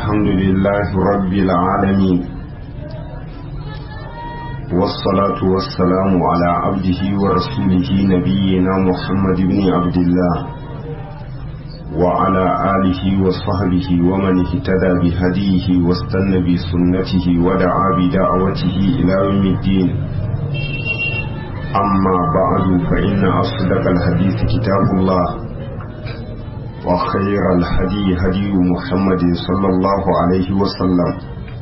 الحمد لله رب العالمين والصلاة والسلام على عبده ورسوله نبينا محمد بن عبد الله وعلى آله وصحبه ومن اهتدى بهديه واستنى بسنته ودعا بدعوته إلى يوم الدين أما بعد فإن أصدق الحديث كتاب الله وخير الهدي هدي محمد صلى الله عليه وسلم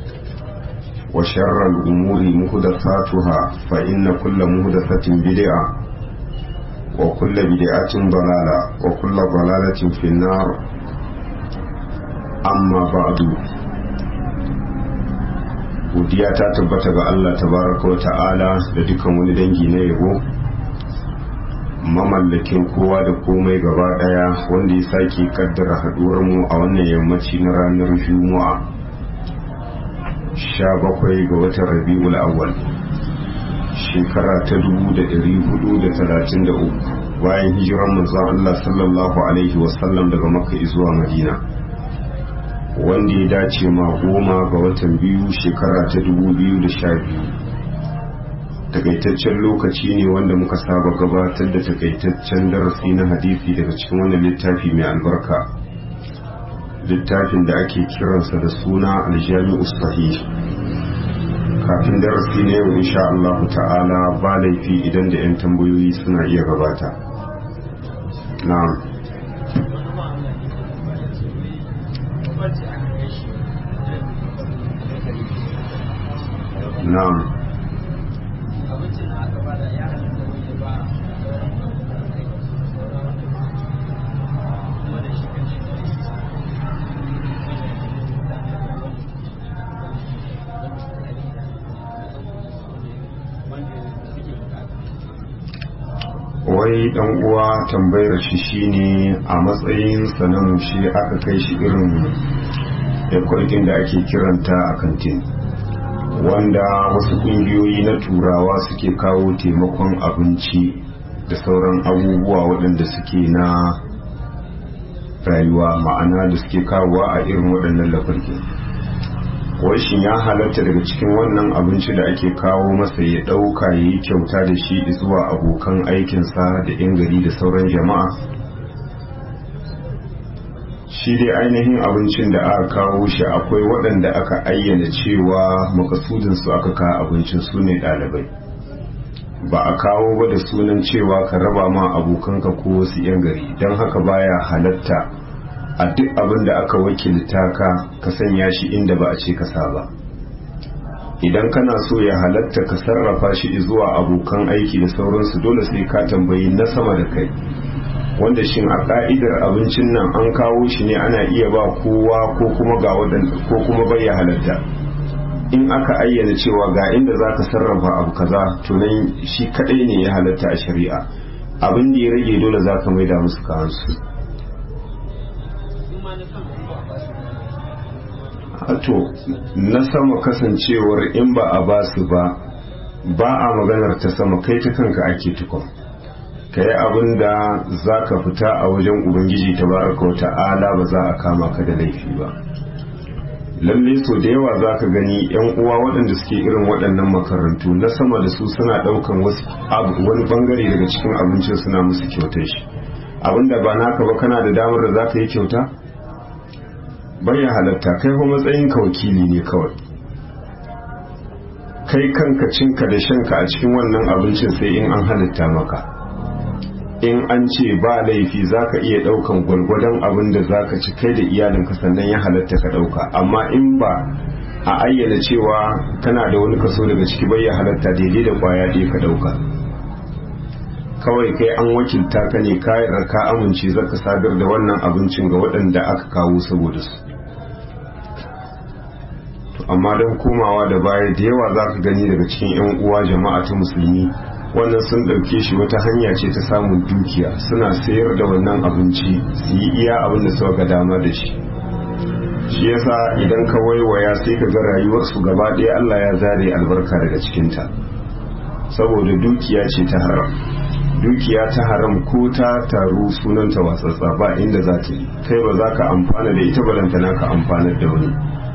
وشر الأمور مهدفاتها فإن كل مهدفة بدعة وكل بدعة ضلالة وكل ضلالة في النار أما بعد godiya ta tabbata ga Allah tabaraka wa ta'ala da dukan wani dangi na yabo mamallakin kowa da komai gaba daya wanda ya sake kaddara haduwar mu a wannan yammaci na ranar juma'a 17 ga watan rabi'ul awwal shekara ta 1433 bayan hijiran manzon Allah sallallahu alaihi wasallam daga makka zuwa madina wanda ya dace ma goma ga watan biyu shekara ta 2012 takaitaccen lokaci ne wanda muka saba gabatar da takaitaccen darasi na hadisi daga cikin wannan littafi mai albarka littafin da ake kiransa da suna aljami'u sahih kafin darasi na yau insha Allah ta'ala ba laifi idan da 'yan tambayoyi suna iya gabata na'am na'am wai dan uwa tambayar shi shine a matsayin na mushe aka kai shi irin ekwarkin da ake kiranta a kantin wanda wasu kungiyoyi na turawa suke kawo taimakon abinci da sauran abubuwa waɗanda suke na rayuwa ma'ana da suke kawowa a irin waɗannan lafarkin shin ya halatta daga cikin wannan abinci da ake kawo masa ya ɗauka ya yi kyauta da shi zuwa abokan aikinsa da 'yan gari da sauran jama'a shi dai ainihin abincin da aka kawo shi akwai waɗanda aka ayyana cewa makasudinsu aka kawo abincin su ne ɗalibai ba a kawo ba da sunan cewa ka raba ma abokanka ko wasu 'yan gari don haka baya halatta a duk abin da aka wakilta ka ka sanya shi inda ba a ce ka ba idan kana so ya halatta ka sarrafa shi zuwa abokan aiki da sauransu dole sai ka tambayi na sama da kai wanda shin a ka'idar abincin nan an kawo shi ne ana iya ba kowa ko kuma ga waɗanda ko kuma bai ya halatta in aka ayyana cewa ga inda za ka sarrafa abu kaza to nan shi kaɗai ne ya halatta a shari'a abin da ya rage dole za ka maida musu kawansu to na sama kasancewar in ba a basu ba ba a maganar ta sama kai ta kanka ake tukun ka yi abin da za ka fita a wajen ubangiji ta baraka wa ta'ala ba za a kama ka da laifi ba lalle so da yawa za ka gani yan uwa waɗanda suke irin waɗannan makarantu na sama da su suna ɗaukan wani bangare daga cikin abincin suna musu kyautar shi abinda ba naka ba kana da damar da za ka yi kyauta ya halatta kai kuma matsayin ka wakili ne kawai kai kanka cinka da shanka a cikin wannan abincin sai in an halitta maka in an ce ba laifi zaka iya daukan gwargwadon abin da zaka ci kai da iyalinka sannan ya halatta ka dauka amma in ba a ayyana cewa kana da wani kaso daga ciki bai ya halatta daidai da kwaya ɗaya ka dauka kawai kai an wakilta ka ne kayan ka amince zaka sadar da wannan abincin ga waɗanda aka kawo saboda su amma don komawa da baya da yawa za ka gani daga cikin 'yan uwa jama'a ta musulmi wannan sun ɗauke shi wata hanya ce ta samun dukiya suna sayar da wannan abinci su yi iya abin da suka ga dama da shi shi yasa idan ka waiwaya sai ka ga rayuwarsu gaba ɗaya Allah ya zare albarka daga cikinta saboda dukiya ce ta haram dukiya ta haram ko ta taru sunanta watsatsa ba inda za ta yi kai ba za ka amfana da ita balantana ka amfanar da wani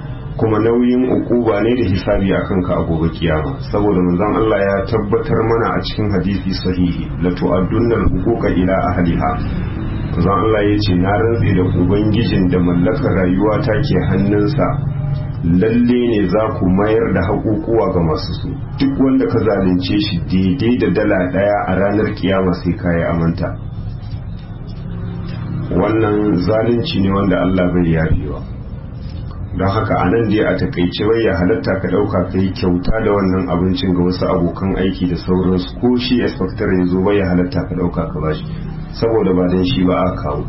kuma nauyin ukuba ne da hisabi a kanka a gobe kiyama saboda manzon Allah ya tabbatar mana a cikin hadisi sahihi la tu'addunna al-huquqa ila ahliha manzon Allah ya ce na rantse da ubangijin da mallakar rayuwa ta ke hannunsa lalle ne za ku mayar da haƙuƙuwa ga masu su duk wanda ka zalunce shi daidai da dala ɗaya a ranar kiyama sai ka yi amanta wannan zalunci ne wanda Allah bai yafewa don haka a nan dai a takaice bai ya halatta ka ɗauka ka yi kyauta da wannan abincin ga wasu abokan aiki da sauransu ko shi inspector ya zo bai ya halatta ka ɗauka ka bashi saboda ba don shi ba a kawo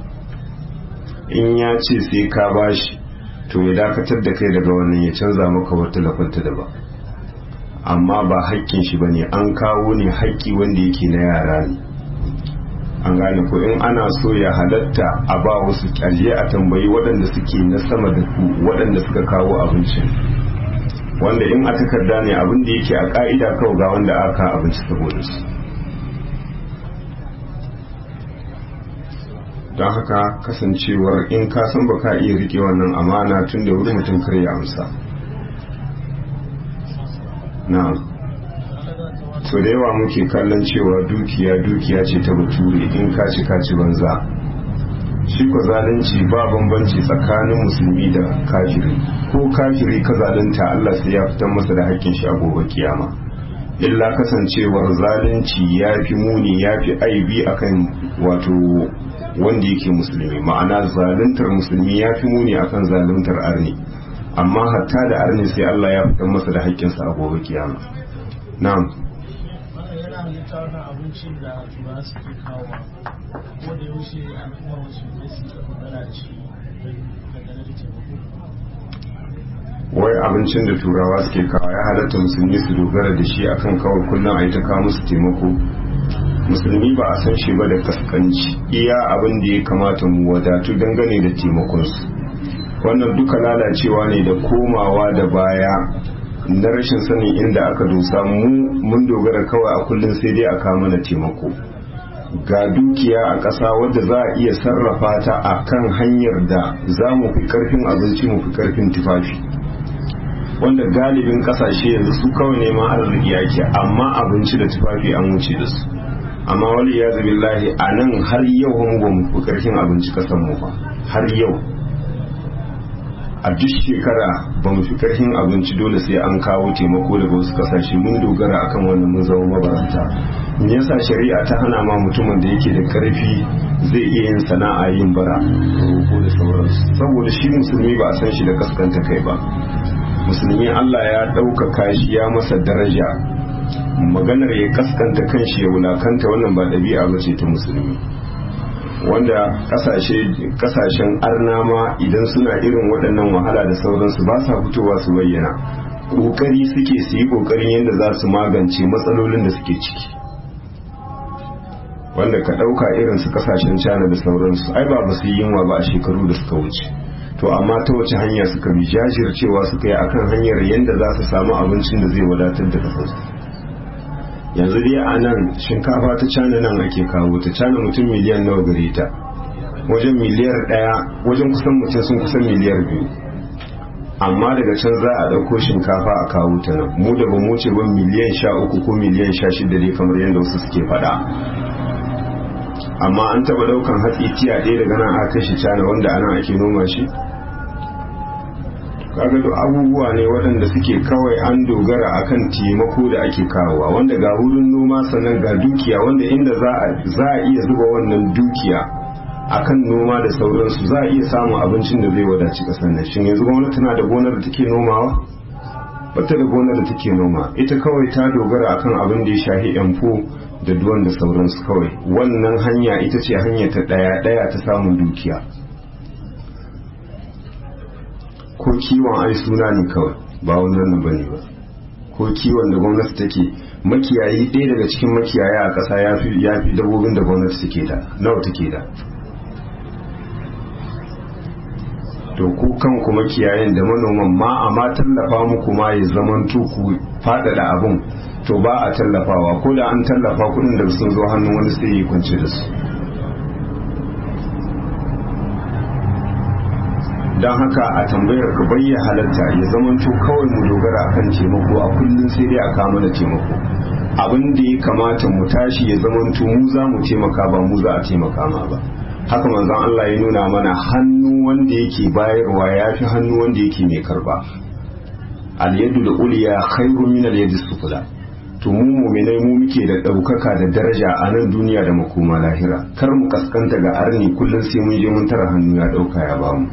in ya ce sai ka bashi to ya dakatar da kai daga wannan ya canza maka wata lafanta da ba amma ba haƙƙin shi ba ne an kawo ne haƙƙi wanda yake na yara ne an gane ko in ana so ya halatta a ba wasu kyalje a tambayi waɗanda suke na sama da ku waɗanda suka kawo abincin wanda in a takarda ne abin da yake a ƙa'ida kawai ga wanda aka abinci saboda su don haka kasancewar in ka san ba ka iya rike wannan amana tun da wuri mutum kar ya amsa na so da yawa muke kallon cewa dukiya dukiya ce ta bature in ka ci ka ci banza shi ko zalunci ba bambanci tsakanin musulmi da kafiri ko kafiri ka zalunta Allah sai ya fitar masa da haƙƙin shi a gobe kiyama illa kasancewar zalunci ya fi muni ya fi aibi akan wato wanda yake musulmi ma'ana zaluntar musulmi ya fi muni akan zaluntar arni amma hatta da arni sai Allah ya fitar masa da haƙƙinsa a gobe kiyama na'am yana halitta wannan abincin da turawa suke kawo ko da yaushe al'ummar musulmai su yi magana da shi dangane da taimako wai abincin da turawa suke kawo ya halatta musulmi su dogara da shi akan kawai kullum a yi ta kawo musu taimako musulmi ba a san shi ba da kaskanci iya abin da ya kamata mu wadatu dangane da taimakonsu wannan duka lalacewa ne da komawa da baya na rashin sanin inda aka dosa mu mun dogara kawai a kullum sai dai a kawo mana taimako ga dukiya a ƙasa wadda za a iya sarrafa ta a kan hanyar da za mu fi ƙarfin abinci mu fi ƙarfin tufafi wanda galibin ƙasashe yanzu su kawai neman arziki yake amma abinci da tufafi an wuce da su amma wani ya zabi lahi a nan har yau mun ba mu fi ƙarfin abinci ƙasan mu ba har yau a duk shekara ba mu fi karfin abinci dole sai an kawo taimako daga wasu kasashe mun dogara akan wannan mun zama mabaranta me yasa shari'a ta hana ma mutumin da yake da karfi zai iya yin sana'a yin bara ko da sauransu saboda shi musulmi ba a san shi da kaskanta kai ba musulmi Allah ya ɗaukaka shi ya masa daraja maganar ya kaskanta kanshi ya wulakanta wannan ba ɗabi'a ba ce ta musulmi wanda kasashen arnama idan suna irin waɗannan wahala da sauransu ba sa fitowa su bayyana ƙoƙari suke su yi ƙoƙarin yadda za su magance matsalolin da suke ciki wanda ka ɗauka irin su kasashen cana da sauransu ai ba su yi yunwa ba a shekaru da suka wuce to amma ta wace hanya suka bi jajircewa suka yi akan hanyar yadda za su samu abincin da zai wadatar da kasarsu yanzu dai a nan shinkafa ta cana nan ake kawo ta cana mutum miliyan nawa gare ta wajen miliyar daya wajen kusan mutum sun kusan miliyar biyu amma daga can za a ɗauko shinkafa a kawo ta nan mu da ba mu ce ban miliyan sha uku ko miliyan sha shida dai kamar yadda wasu suke faɗa amma an taɓa ɗaukan hatsi tiya ɗaya daga nan aka shi cana wanda anan ake noma shi kaga duk abubuwa ne waɗanda suke kawai an dogara akan taimako da ake kawowa wanda ga wurin noma sannan ga dukiya wanda inda za a iya zuba wannan dukiya akan noma da sauransu za a iya samun abincin da zai wadaci ƙasar nan shin yanzu gwamnati tana da gonar da take nomawa bata da gonar da take noma ita kawai ta dogara akan abin da ya shahi yanfo da duwan da sauransu kawai wannan hanya ita ce hanya ta ɗaya ɗaya ta samun dukiya ko kiwon ai suna ne kawai ba wannan ba ne ba ko kiwon da gwamnati take makiyayi ɗaya daga cikin makiyaya a ƙasa ya fi dabbobin da gwamnati take da nawa take da to ku kanku makiyayin da manoman ma a ma tallafa muku ma ya zaman ku faɗaɗa abin to ba a tallafawa ko da an tallafa kuɗin da sun zo hannun wani sai yi kwance da su don haka a tambayar ka bayya halatta ya zamanto kawai mu dogara akan taimako a kullum sai dai a kama da taimako abin da ya kamata mu tashi ya zamanto mu za mu taimaka ba mu za a taimaka ma ba haka manzon Allah ya nuna mana hannu wanda yake bayarwa ya fi hannu wanda yake mai karba al-yadu da uliya khairu min al-yadi sufla to mu mu'minai mu muke da daukaka da daraja a nan duniya da makoma lahira kar mu kaskanta ga arni kullum sai mun je mun tara hannu ya dauka ya bamu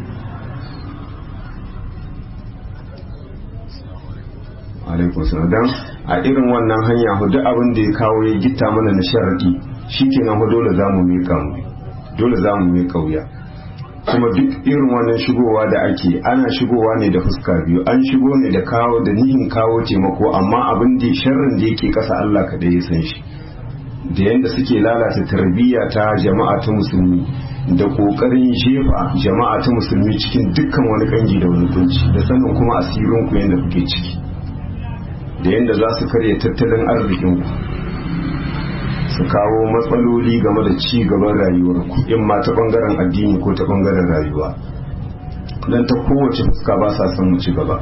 alaikun salam dan a irin wannan hanya hudu abin da ya kawo ya gita mana na sharadi shikenan hu dole zamu miƙa mu dole zamu miƙa wuya kuma duk irin wannan shigowa da ake ana shigowa ne da fuska biyu an shigo ne da kawo da nihin kawo taimako amma abin da sharrin da yake kasa Allah kaɗai ya san shi da yadda suke lalata tarbiyya ta jama'a ta musulmi da kokarin jefa jama'a ta musulmi cikin dukkan wani kangi da wani kunci da sanin kuma asirin ku yadda kuke ciki da yadda za su karya tattalin arzikin ku su kawo matsaloli game da ci gaban rayuwar ku in ma ta bangaren addini ko ta bangaren rayuwa dan ta kowace fuska ba sa son mu ci gaba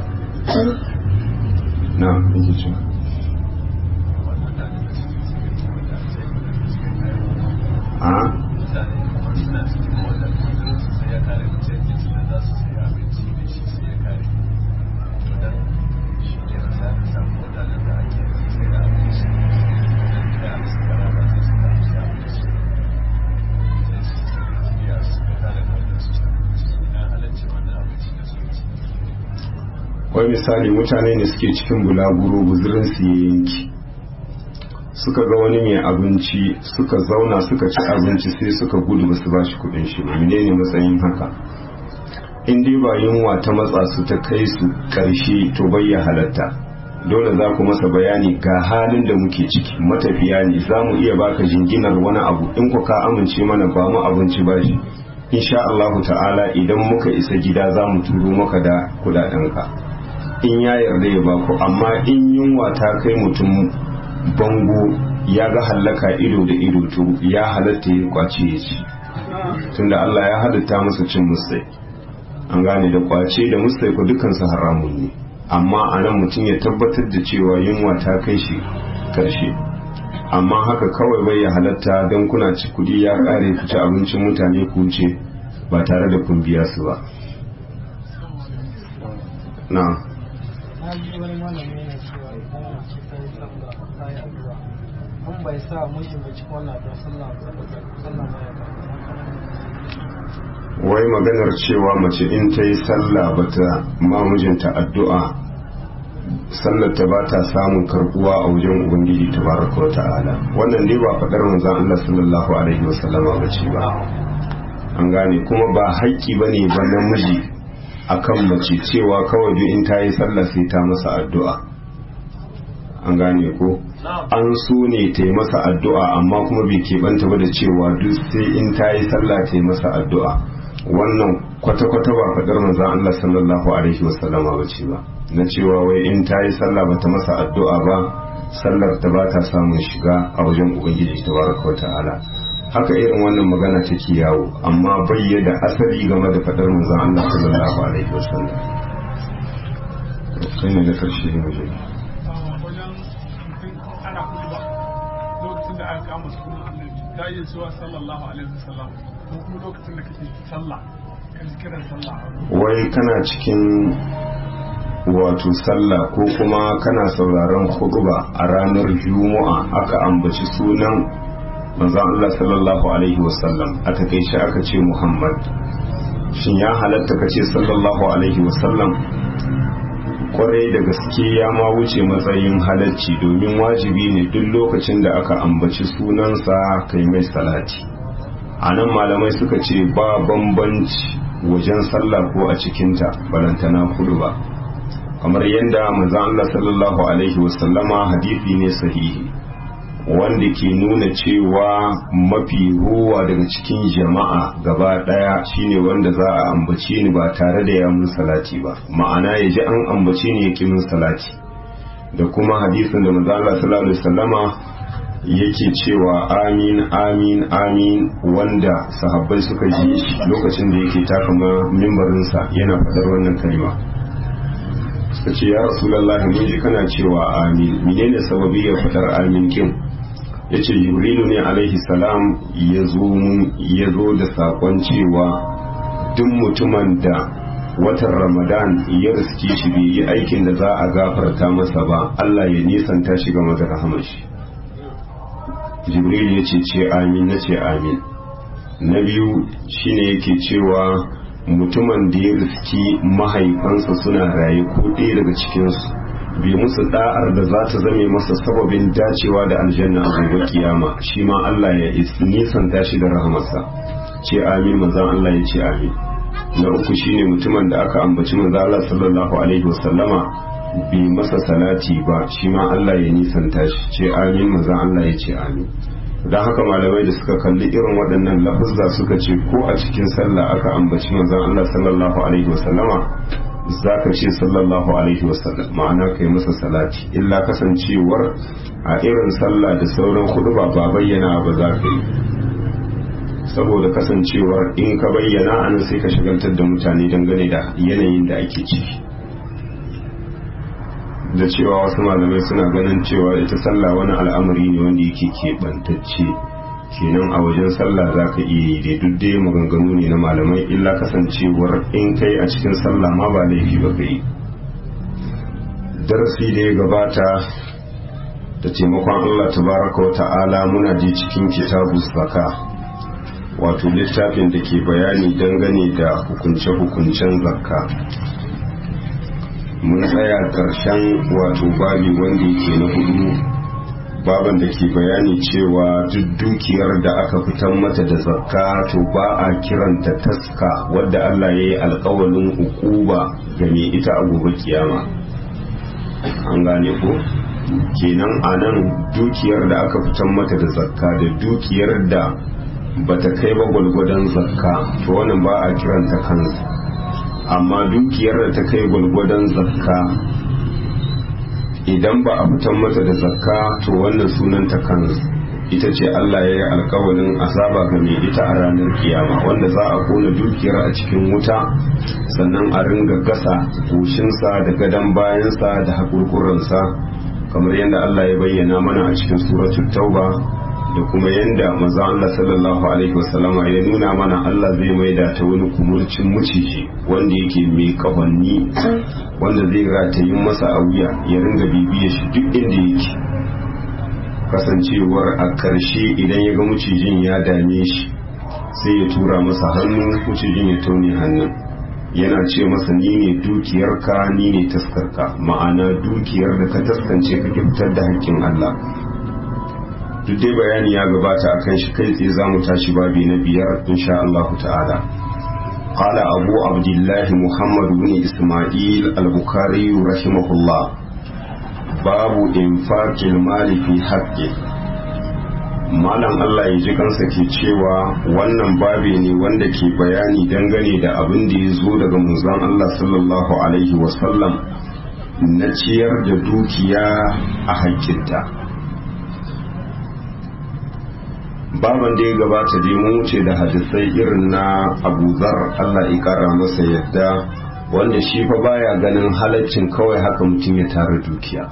na yake cewa a wai misali mutane ne suke cikin bulaguro guzurin su ya yanki suka ga wani mai abinci suka zauna suka ci abinci sai suka gudu ba su ba shi kudin shi ba menene matsayin haka in dai ba yunwa ta matsa su ta kai su karshe to bai ya halatta dole za ku masa bayani ga halin da muke ciki matafiya ne za mu iya baka jinginar wani abu in ku ka amince mana ba mu abinci ba shi insha Allahu ta'ala idan muka isa gida za mu turo maka da kudadenka in ya yarda ya baku amma in yunwa ta kai mutum bango ya ga hallaka ido da ido to ya halatta ya kwace ya ci tunda Allah ya halitta masa cin musai an gane da kwace da musai ko dukansu haramun ne amma a nan mutum ya tabbatar da cewa yunwa ta kai shi karshe amma haka kawai bai ya halatta don kuna ci kudi ya kare ku ci abincin mutane ku wuce ba tare da kun biya su ba na na ji wani malami yana cewa idan mace ta yi sallah ta yi addu'a an bai sa mishi bai ci wannan addu'a sallah sallah ma ya wai maganar cewa mace in ta yi sallah bata ma mijinta addu'a sallar ta ba ta samun karbuwa a wajen ubangiji tabaraka wa ta'ala wannan dai ba faɗar manzon Allah sallallahu alaihi wasallama ba ce ba an gane kuma ba haƙƙi bane ba namiji akan mace cewa kawai duk in ta yi sallah sai ta masa addu'a an gane ko an so ne ta yi masa addu'a amma kuma bai keɓanta ba da cewa duk sai in ta yi sallah ta yi masa addu'a wannan kwata-kwata ba faɗar manzan Allah sallallahu alaihi wasallama ba ce ba na cewa wai in ta yi sallah ba ta masa addu'a ba sallar ta ba ta samun shiga a wajen ubangiji ta baraka wa ta'ala haka irin wannan magana take yawo amma bayyana asali game da faɗar manzan Allah sallallahu alaihi wasallam kai ne na karshe ne wajen wajen ana kuma lokacin da aka kama sunan annabi ta iya cewa sallallahu alaihi wasallam ko kuma lokacin da kake sallah ka ji kiran sallah wai kana cikin wato sallah ko kuma kana sauraron khutba a ranar juma'a aka ambaci sunan manzon Allah sallallahu alaihi wasallam a takaice aka ce Muhammad shin ya halatta ka ce sallallahu alaihi wasallam kwarai da gaske ya ma wuce matsayin halacci domin wajibi ne duk lokacin da aka ambaci sunansa kai mai salati a nan malamai suka ce ba bambanci wajen sallah ko a cikinta balantana kudu ba kamar yadda manzon Allah sallallahu alaihi wasallama hadisi ne sahihi wanda ke nuna cewa mafi ruwa daga cikin jama'a gaba daya shine wanda za a ambace ni ba tare da ya mun salati ba ma'ana ya ji an ambace ni ya ki mun salati da kuma hadisin da manzo Allah sallallahu alaihi wasallama yake cewa amin amin amin wanda sahabbai suka ji lokacin da yake taka mimbarinsa yana faɗar wannan kalma suka ce ya rasulallah mun ji kana cewa amin menene sababi ya faɗar amin kin yace jibrilu ne alaihi salam ya zo da saƙon cewa duk mutumin da watan ramadan ya riske shi bai yi aikin da za a gafarta masa ba Allah ya nisanta shi game da rahamar shi jibril ya ce ce amin na ce amin na biyu shine yake cewa mutumin da ya riski mahaifansa suna raye ko ɗaya daga cikinsu bai musu da'ar da za ta zame masa sababin dacewa da aljanna a gobe kiyama shi ma Allah ya nisanta shi da rahamarsa ce amin manzan Allah ya ce amin na uku shine mutumin da aka ambaci manzan Allah sallallahu alaihi wasallama bai masa salati ba shi ma Allah ya nisanta shi ce amin manzan Allah ya ce amin don haka malamai da suka kalli irin waɗannan lafuzza suka ce ko a cikin sallah aka ambaci manzan Allah sallallahu alaihi wasallama za ka ce sallallahu alaihi wasallam ma'ana kai masa salati illa kasancewar a irin sallah da sauran hudu ba ba bayyana ba za ka yi saboda kasancewar in ka bayyana an sai ka shagaltar da mutane dangane da yanayin da ake ciki da cewa wasu malamai suna ganin cewa ita sallah wani al'amari ne wanda yake keɓantacce kenan a wajen sallah za ka iya yi da duk dai maganganu ne na malamai illa kasancewar in kai a cikin sallah ma ba laifi ba ka yi darasi da ya gabata da taimakon allah tabaraka wa ta'ala muna ji cikin kitabu zaka wato littafin da ke bayani dangane da hukunce-hukuncen zakka mun tsaya ƙarshen wato babi wanda yake na hudu baban da ke bayani cewa duk dukiyar da aka fitar mata da zakka to ba a kiranta taska wadda Allah ya yi alkawalin hukuba ga mai ita a gobe kiyama an gane ko kenan a nan dukiyar da aka fitar mata da zakka da dukiyar da bata kai ba gwalgwadon zakka to wannan ba a kiranta kansa amma dukiyar da ta kai gwalgwadon zakka idan ba a fitan mata da zakka to wannan sunan ta kan ita ce Allah ya yi alkawarin azaba ga mai ita a ranar kiyama wanda za a kona dukiyar a cikin wuta sannan a ringa gasa goshinsa da gadon bayansa da haƙurƙuransa kamar yadda Allah ya bayyana mana a cikin suratul tauba da kuma yadda maza Allah sallallahu alaihi wasallama ya nuna mana Allah zai maida ta wani kumurcin maciji wanda yake mai kahonni wanda zai ratayin masa a wuya ya ringa bibiya shi duk inda yake kasancewar a ƙarshe idan ya ga macijin ya dame shi sai ya tura masa hannu macijin ya taune hannun yana ce masa ni ne dukiyarka ni ne taskarka ma'ana dukiyar da ka taskance ka fitar da haƙƙin Allah duk dai bayani ya gabata a kan shi kai tsaye za mu tashi babi na biyar insha Allah ta'ala قال أبو عبد الله محمد بن إسماعيل البخاري رحمه الله باب إنفاق المال في حقه malam Allah ya ji kansa ke cewa wannan babi ne wanda ke bayani dangane da abin da ya zo daga manzon Allah sallallahu alaihi wasallam na ciyar da dukiya a haƙƙinta. baban da ya gabata dai mun wuce da hadisai irin na Abu Zar Allah ya kara masa yadda wanda shi fa baya ganin halaccin kawai haka mutum ya tara dukiya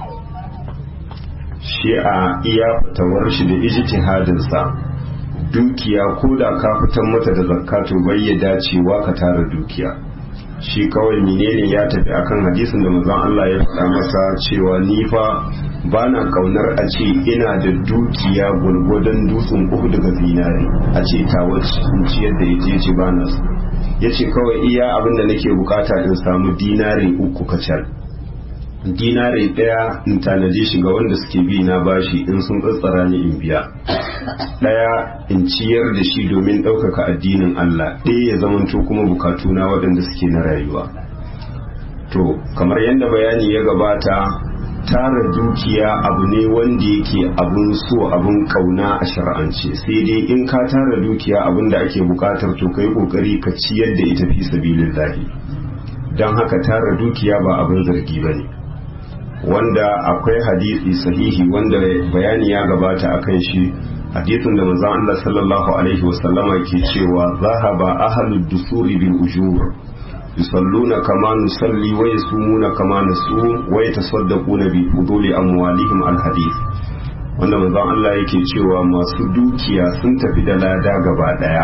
shi a iya fitawar shi da ijtihadin sa dukiya ko da ka fitar mata da zakatu bai ya dacewa ka tara dukiya shi kawai menene ya tafi akan hadisin da manzon Allah ya faɗa masa cewa ni fa ba na kaunar a ce ina da dukiya gwargwadon dutsen uku daga zinare a ce ta ciyar da ita ce ba na su ya ce kawai iya abin da nake bukata in samu dinare uku kacal dinare ɗaya in tanade shi ga wanda suke bi na bashi in sun tsatsara ni in biya ɗaya in ciyar da shi domin ɗaukaka addinin Allah ɗaya ya zamanto kuma bukatuna waɗanda suke na rayuwa to kamar yadda bayani ya gabata tara dukiya abu ne wanda yake abun so abun kauna a shar'ance sai dai in ka tara dukiya abun da ake bukatar to kai kokari ka ciyar da ita fi sabilillahi don haka tara dukiya ba abin zargi ba ne wanda akwai hadisi sahihi wanda bayani ya gabata akan shi hadisin da manzon Allah sallallahu alaihi wasallama ke cewa zahaba ahlud dusuri bil ujur yusalluna kama nusalli wa yasumuna kama nasum wa yatasaddaquna bi fuduli amwalihim al hadith wanda manzon Allah yake cewa masu dukiya sun tafi da lada gaba daya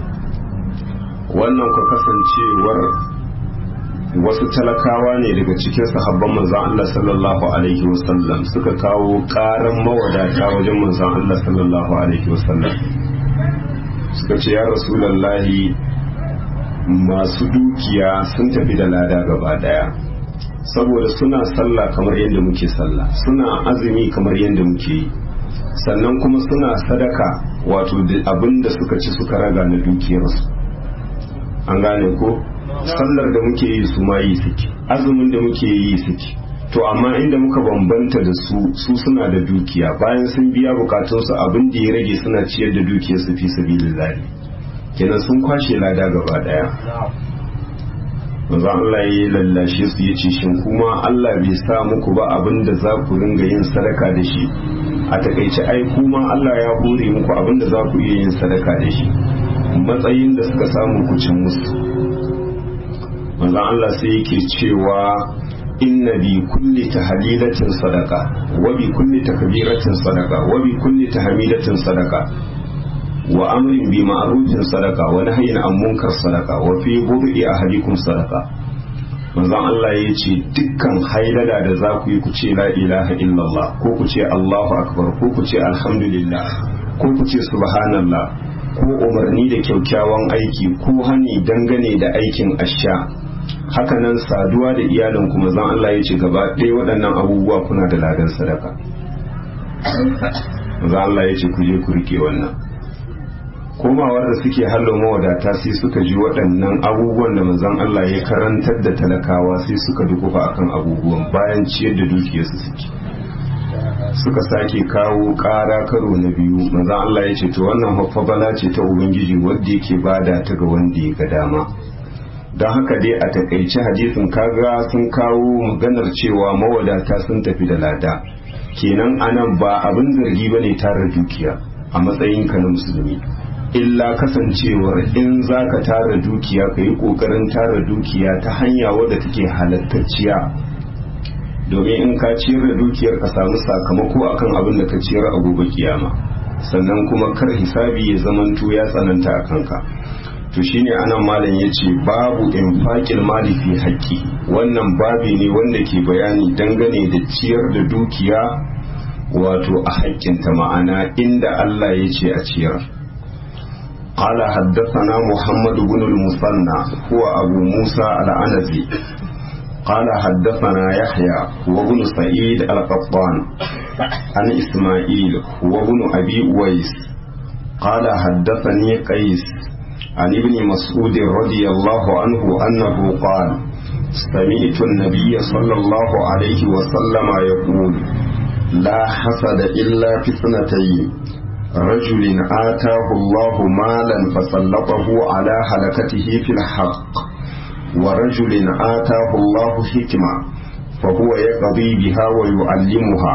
wannan ka kasancewar wasu talakawa ne daga cikin sahabban manzon Allah sallallahu alaihi wasallam suka kawo karan mawadata wajen manzon Allah sallallahu alaihi wasallam suka ce ya rasulallahi masu dukiya sun tafi da lada gaba daya saboda suna sallah kamar yadda muke sallah suna azumi kamar yadda muke yi sannan kuma suna sadaka wato abin da suka ci suka raga na dukiyarsu an gane ko sallar da muke yi su ma yi suke azumin da muke yi suke to amma inda muka bambanta da su su suna da dukiya bayan sun biya bukatunsu abin da ya rage suna ciyar da dukiyarsu fi sabilillah kenan sun kwashe lada gaba daya manzo Allah ya lallashe su yace shin kuma Allah bai sa muku ba abin da za ku ringa yin sadaka da shi a takaice ai kuma Allah ya hore muku abin da za ku iya yin sadaka da shi matsayin da suka samu ku cin musu manzo Allah sai yake cewa inna bi kulli tahlilatin sadaka wa bi kulli takbiratin sadaka wa bi kulli tahmidatin sadaka wa amrin bi ma'rufin sadaka wa nahyin an munkar sadaka wa fi bud'i ahadikum sadaka manzon Allah ya ce dukkan hailala da za ku yi ku ce la ilaha illallah ko ku ce Allahu akbar ko ku ce alhamdulillah ko ku ce subhanallah ko umarni da kyaukyawan aiki ko hani dangane da aikin asha hakanan saduwa da iyalin kuma zan Allah ya ce gaba ɗaya waɗannan abubuwa kuna da ladan sadaka zan Allah ya ce ku je ku rike wannan komawar da suke hallo mawadata sai suka ji waɗannan abubuwan da manzon Allah ya karantar da talakawa sai suka dukufa akan abubuwan bayan ciyar da dukiyarsu suke suka sake kawo ƙara karo na biyu manzon Allah ya ce to wannan haffabala ce ta ubangiji wanda yake bada ta ga wanda ya ga dama don haka dai a takaice hadisin kaga sun kawo maganar cewa mawadata sun tafi da lada kenan anan ba abin zargi bane tara dukiya a matsayinka na musulmi illa kasancewar in za ka tara dukiya ka yi ƙoƙarin tara dukiya ta hanya wadda take halattacciya domin in ka ciyar da dukiyar ka samu sakamako akan abin da ka ciyar a gobe kiyama sannan kuma kar hisabi ya zamanto ya tsananta a kanka to shine anan malam ya ce babu infaqil mali fi haƙƙi wannan babi ne wanda ke bayani dangane da ciyar da dukiya wato a haƙƙinta ma'ana inda Allah ya ce a ciyar قال حدثنا محمد بن المثنى هو أبو موسى العنزي قال حدثنا يحيى وابن سعيد القطان عن إسماعيل وابن أبي ويس قال حدثني قيس عن ابن مسعود رضي الله عنه أنه قال سمعت النبي صلى الله عليه وسلم يقول لا حسد إلا في اثنتين رجل آتاه الله مالا فسلطه على هلكته في الحق ورجل آتاه الله حكمة فهو يقضي بها ويعلمها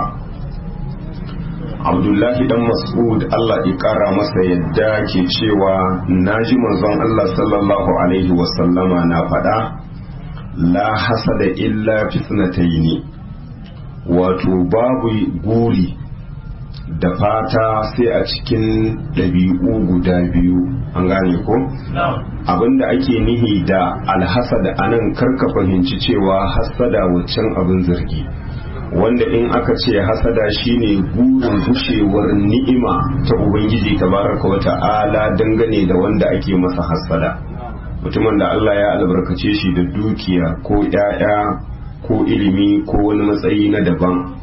Abdullahi dan Mas'ud Allah ya kara masa yadda ke cewa naji manzon Allah sallallahu alaihi wasallama na faɗa la hasada illa fitnataini wato babu guri da fata sai a cikin ɗabi'u guda biyu an gane ko? abinda ake nihi da alhasada anan karka fahimci cewa hasada waccan abin zargi wanda in aka ce hasada shine gurin gushewar ni'ima ta ubangiji tabaraka wa ta'ala dangane da wanda ake masa hasada mutumin da Allah ya albarkace shi da dukiya ko 'ya'ya ko ilimi ko wani matsayi na daban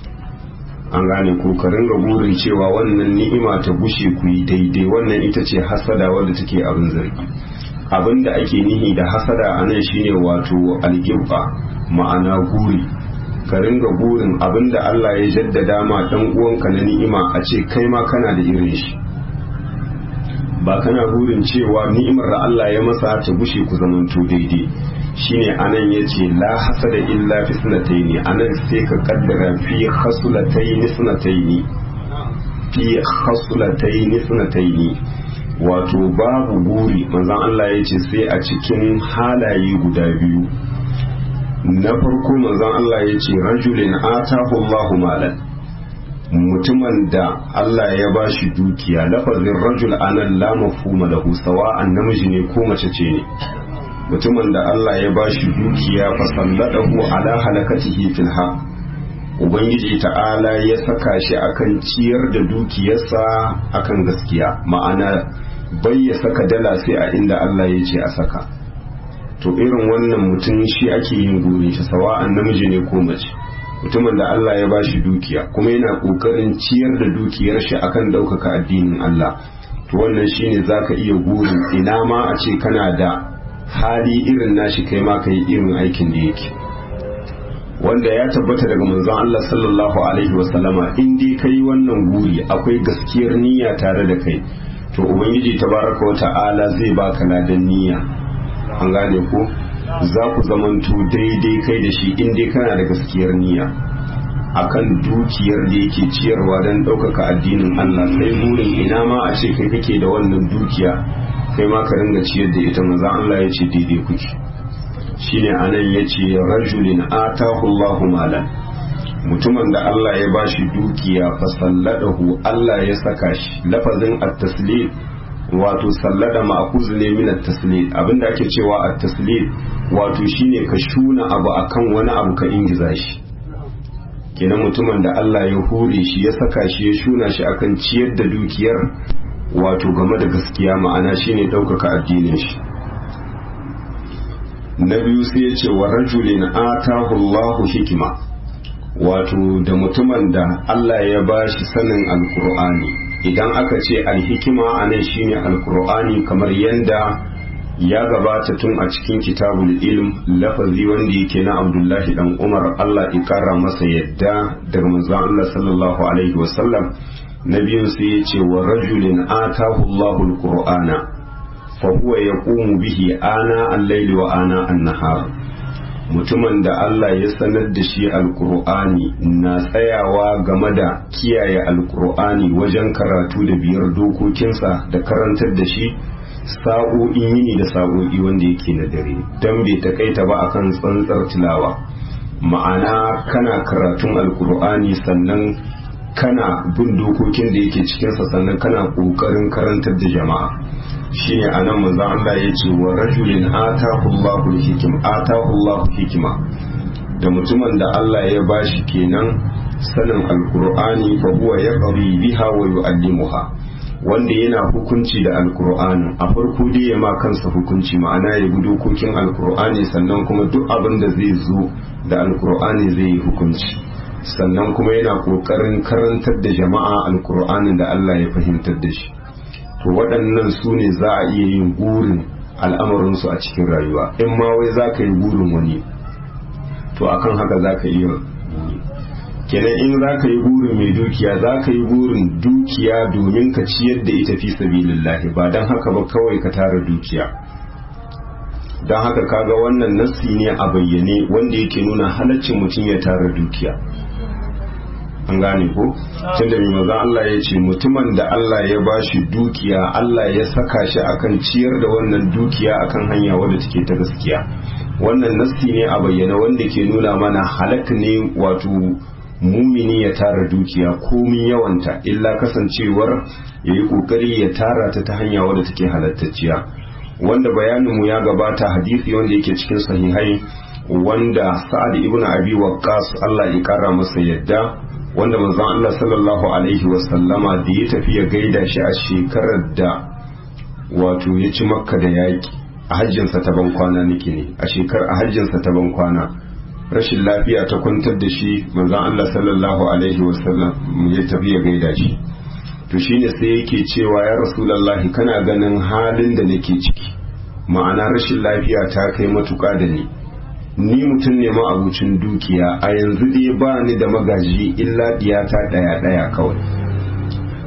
an gane ko ka ringa burin cewa wannan ni'ima ta gushe ku yi daidai wannan ita ce hasada wadda take abin zargi abin da ake nihi da hasada a nan shine wato algibba ma'ana guri ka ringa burin abin da Allah ya jaddada ma dan uwanka na ni'ima a ce kai ma kana da irin shi ba kana burin cewa ni'imar da Allah ya masa ta gushe ku zamanto daidai shine anan yace la hasada illa fi sunataini anan sai ka kaddara fi khasulataini sunataini fi khasulataini sunataini wato babu buri manzon Allah yace sai a cikin halaye guda biyu na farko manzon Allah yace rajulin atahu Allahu malan mutumin da Allah ya ba shi dukiya lafazin rajul anan la mafhuma lahu sawa'an namiji ne ko mace ce ne mutumin da Allah ya ba shi dukiya fa salladahu ala halakatihi fil haq ubangiji ta'ala ya saka shi akan ciyar da dukiyarsa akan gaskiya ma'ana bai ya saka dala sai a inda Allah ya ce a saka to irin wannan mutum shi ake yin guri shi sawa'an namiji ne ko mace mutumin da Allah ya ba shi dukiya kuma yana kokarin ciyar da dukiyar shi akan ɗaukaka addinin Allah to wannan shine zaka iya gurin ina ma a ce kana da hali irin nashi kai ma kai irin aikin da yake wanda ya tabbata daga manzon Allah sallallahu alaihi wasallama in dai kai wannan guri akwai gaskiyar niyya tare da kai to ubangiji tabaraka wa ta'ala zai baka ladan niyya an gane ko za ku zamanto daidai kai da shi in dai kana da gaskiyar niyya akan dukiyar da yake ciyarwa don ɗaukaka addinin Allah sai burin ina ma a ce kai kake da wannan dukiya kai ma ka ringa ciyar da ita manzon Allah ya ce daidai kuke shine anan ya ce rajulin atahu Allahu malan mutumin da Allah ya bashi dukiya fasalladahu Allah ya saka shi lafazin at-taslim wato sallada ma'kuz ne min at-taslid abinda ake cewa at-taslid wato shine ka shuna abu akan wani abu ka ingiza shi kenan mutumin da Allah ya hure shi ya saka shi ya shuna shi akan ciyar da dukiyar wato game da gaskiya ma'ana shine ɗaukaka addinin shi na biyu sai ya ce wa rajulin atahu Allahu hikima wato da mutumin da Allah ya bashi sanin alkur'ani idan aka ce alhikima a nan shine alkur'ani kamar yanda ya gabata tun a cikin kitabul ilm lafazi wanda yake na abdullahi dan umar Allah ya kara masa yadda daga manzon Allah sallallahu alaihi wasallam na biyun sai ya ce wa rajulin atahu Allahu alqur'ana fa huwa yaqumu bihi ana al-layli wa ana an-nahar mutumin da Allah ya sanar da shi alkur'ani na tsayawa game da kiyaye alkur'ani wajen karatu da biyar dokokinsa da karantar da shi sa'o'in yini da sa'o'i wanda yake na dare don bai takaita ba akan tsantsar tilawa ma'ana kana karatun alkur'ani sannan kana bin dokokin da yake cikinsa sannan kana ƙoƙarin karantar da jama'a shine anan manzo Allah ya ce wa rajulin atahu Allahu hikim atahu Allahu hikima da mutumin da Allah ya bashi kenan sanin alqur'ani fa huwa yaqri biha wa yu'allimuha wanda yana hukunci da alqur'ani a farko dai ya ma kansa hukunci ma'ana ya bi dokokin alqur'ani sannan kuma duk abin da zai zo da alqur'ani zai yi hukunci sannan kuma yana kokarin karantar da jama'a alqur'anin da Allah ya fahimtar da shi to waɗannan su ne za a iya yin burin al'amarinsu a cikin rayuwa in ma wai za ka yi burin wani to akan haka za ka iya buri kenan in za ka yi burin mai dukiya za ka yi burin dukiya domin ka ciyar da ita fi sabilillahi ba don haka ba kawai ka tara dukiya don haka kaga wannan nassi ne a bayyane wanda yake nuna halaccin mutum ya tara dukiya an gane ko tunda mai maza Allah ya ce mutumin da Allah ya bashi dukiya Allah ya saka shi akan ciyar da wannan dukiya akan hanya wadda take ta gaskiya wannan nassi ne a bayyana wanda ke nuna mana halak ne wato mumini ya tara dukiya komin yawanta illa kasancewar ya yi kokari ya tara ta ta hanya wadda take halattacciya wanda bayaninmu ya gabata hadisi wanda yake cikin sahihai wanda sa'ad ibn abi waqqas Allah ya kara masa yadda wanda manzon Allah sallallahu alaihi wasallama da ya tafi ya gaida shi a shekarar da wato ya ci makka da yaƙi a hajjinsa ta ban kwana nake ne a shekar a hajjinsa ta ban kwana rashin lafiya ta kwantar da shi manzon Allah sallallahu alaihi wasallam ya tafi ya gaida shi to shine sai yake cewa ya rasulullahi kana ganin halin da nake ciki ma'ana rashin lafiya ta kai matuƙa da ni ni mutum ne ma'abucin dukiya a yanzu dai ba ni da magaji illa diyata ɗaya ɗaya kawai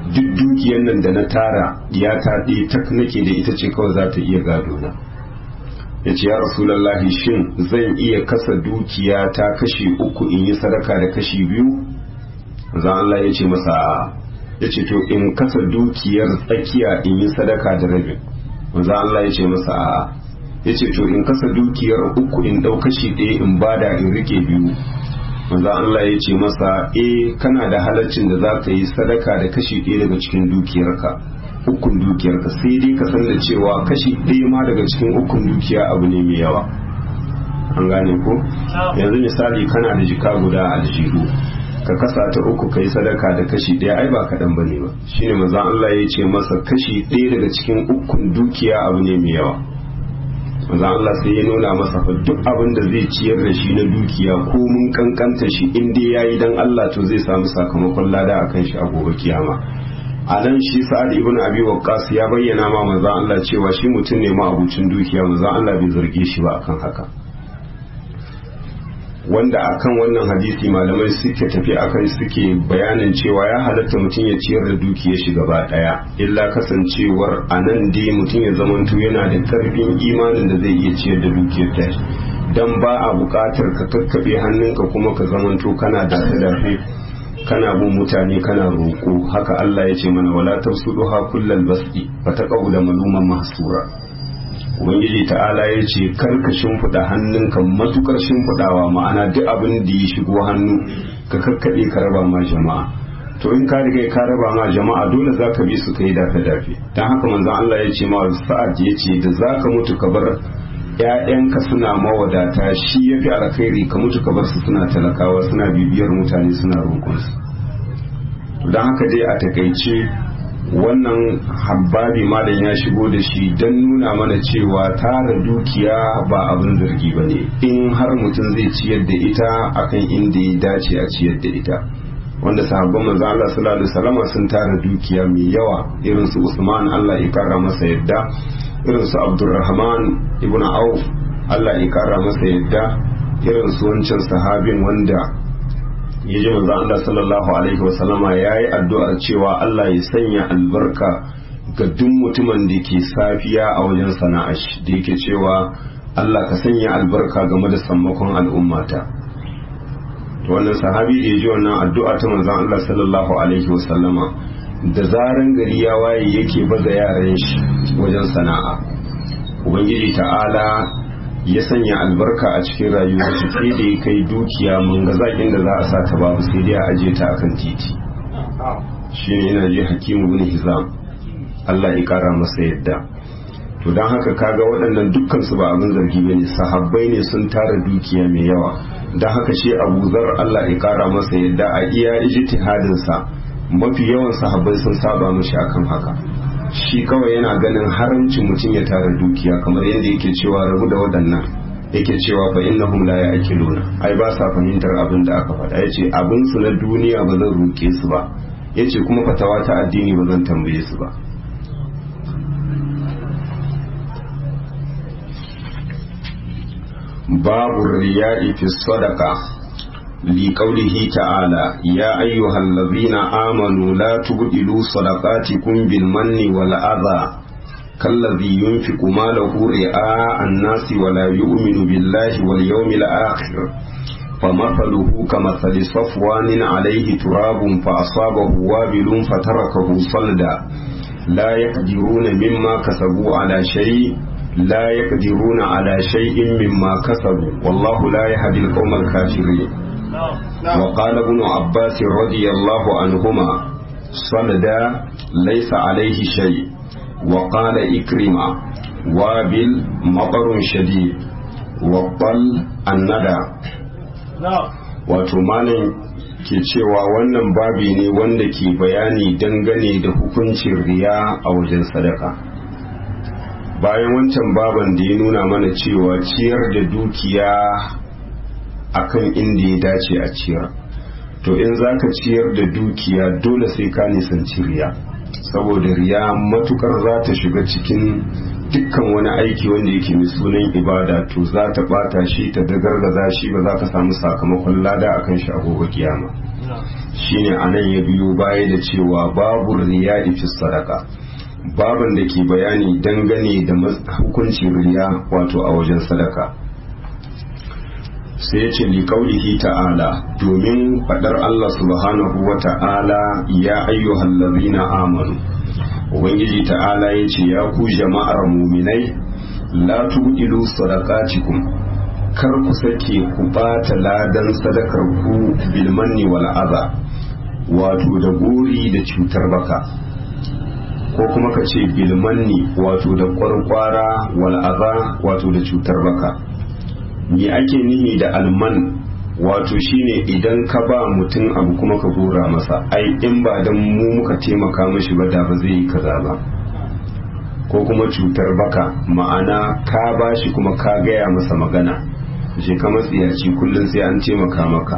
duk dukiyar nan da na tara ya ta ɗaya tak nake da ita ce kawai za ta iya gado na ya ce ya rasulallahi shin zan iya kasa dukiya ta kashi uku in yi sadaka da kashi biyu zan Allah ya ce masa ya ce to in kasa dukiyar tsakiya in yi sadaka da rabin zan Allah ya ce masa a ya ce to in kasa dukiyar uku in ɗau kashi ɗaya in bada in rike biyu manzo Allah ya ce masa eh kana da halaccin da za ka yi sadaka da kashi ɗaya daga cikin dukiyarka ukun dukiyarka sai dai ka san da cewa kashi ɗaya ma daga cikin ukun dukiya abu ne mai yawa an gane ko yanzu misali kana da jika guda a aljihu ka kasa ta uku kai sadaka da kashi ɗaya ai ba kaɗan bane ba shine manzo Allah ya ce masa kashi ɗaya daga cikin ukun dukiya abu ne mai yawa manzo Allah sai ya nuna masa fa duk abin da zai ciyar da shi na dukiya ko mun kankanta shi in dai yayi dan Allah to zai samu sakamakon lada akan shi a gobe kiyama a nan shi sa'ad ibn abi waqqas ya bayyana ma manzo Allah cewa shi mutum ne ma abucin dukiya manzo Allah bai zarge shi ba akan haka wanda akan wannan hadisi malamai suke tafi akan suke bayanin cewa ya halatta mutum ya ciyar da dukiyar shi gaba daya illa kasancewar a nan dai mutum ya zamanto yana da karfin imanin da zai iya ciyar da dukiyar ta dan ba a buƙatar ka kakkaɓe hannunka kuma ka zamanto kana da dafe kana bin mutane kana roƙo haka Allah ya ce mana wala tafsuduha kullal basti fataqaw da maluman mahsura ubangiji ta'ala ya ce karka shimfiɗa hannunka matukar shimfiɗawa ma'ana duk abin da ya shigo hannu ka kakkaɓe ka raba ma jama'a to in ka riga ka raba ma jama'a dole za ka bi su ka yi dafe dafe don haka manzon Allah ya ce ma sa'ad ya ce da za ka mutu ka bar ‘ya'yanka suna mawadata shi ya fi alkhairi ka mutu ka bar su suna talakawa suna bibiyar mutane suna roƙonsu don haka dai a takaice wannan habbabi malam ya shigo da shi don nuna mana cewa tara dukiya ba abin zargi ba ne in har mutum zai ciyar da ita akan inda ya dace a ciyar da ita wanda sahabban manzo Allah sallallahu alaihi wasallam sun tara dukiya mai yawa irin su Usman Allah ya karra masa yadda irin su Abdurrahman ibn Auf Allah ya karra masa yadda irin su wancan sahabin wanda ya ji manzo Allah sallallahu alaihi wasallama yayi addu'ar cewa Allah ya sanya albarka ga duk mutumin da ke safiya a wajen sana'a shi da yake cewa Allah ka sanya albarka game da sammakon al'ummata to wannan sahabi da ya ji wannan addu'a ta manzon Allah sallallahu alaihi wasallama da zaran gari ya waye yake baza yaran shi wajen sana'a ubangiji ta'ala ya sanya albarka a cikin rayuwar shi sai da ya kai dukiya mun ga zakin da za a sa ta babu sai dai a aje ta akan titi shi ne yana je hakimu bin hizam Allah ya kara masa yadda to don haka kaga waɗannan dukkan su ba abin zargi bane sahabbai ne sun tara dukiya mai yawa don haka shi Abu Zar Allah ya kara masa yadda a iya ijtihadin sa mafi yawan sahabbai sun saba mishi akan haka shi kawai yana ganin haramcin mutum ya tara dukiya kamar yadda yake cewa rabu da waɗannan yake cewa fa innahum la ya'qiluna ai ba sa fahimtar abin da aka faɗa yace abin su na duniya ba zan roke su ba yace kuma fatawa ta addini ba zan tambaye su ba babu riya'i fi sadaqa لقوله تعالى يا أيها الذين آمنوا لا تبدلوا صدقاتكم بالمن والأذى كالذي ينفق ماله رئاء الناس ولا يؤمن بالله واليوم الآخر فمثله كمثل صفوان عليه تراب فأصابه وابل فتركه صلدا لا يقدرون مما كسبوا على شيء لا يقدرون على شيء مما كسبوا والله لا يهدي القوم الكافرين وقال ابن عباس رضي الله عنهما صلدا ليس عليه شيء وقال إكرمة وابل مطر شديد وقل الندى wato malam ke cewa wannan babi ne wanda ke bayani dangane da hukuncin riya a wajen sadaka bayan wancan baban da ya nuna mana cewa ciyar da dukiya akan inda ya dace a ciyar to in za ka ciyar da dukiya dole sai ka nisanci riya saboda riya matukar za ta shiga cikin dukkan wani aiki wanda yake mai sunan ibada to za ta bata shi ta dagargaza shi ba za ka samu sakamakon lada akan shi a gobe kiyama shine anan ya biyo baya da cewa babu riya fi sadaka baban da ke bayani dangane da hukuncin riya wato a wajen sadaka sai ce li kaulihi ta'ala domin fadar Allah subhanahu wa ta'ala ya ayyuhal ladhina amanu ubangiji ta'ala ya ce ya ku jama'ar muminai la tudilu sadaqatikum kar ku sake ku bata ladan sadakar ku bil manni wal adha wato da gori da cutar baka ko kuma ka ce bil manni wato da kwarkwara wal adha wato da cutar baka me ake nihi da alman wato shine idan ka ba mutum abu kuma ka gora masa ai in ba dan mu muka taimaka mashi ba da ba zai yi kaza ba ko kuma cutar baka ma'ana ka ba shi kuma ka gaya masa magana je ka matsiyaci kullum sai an taimaka maka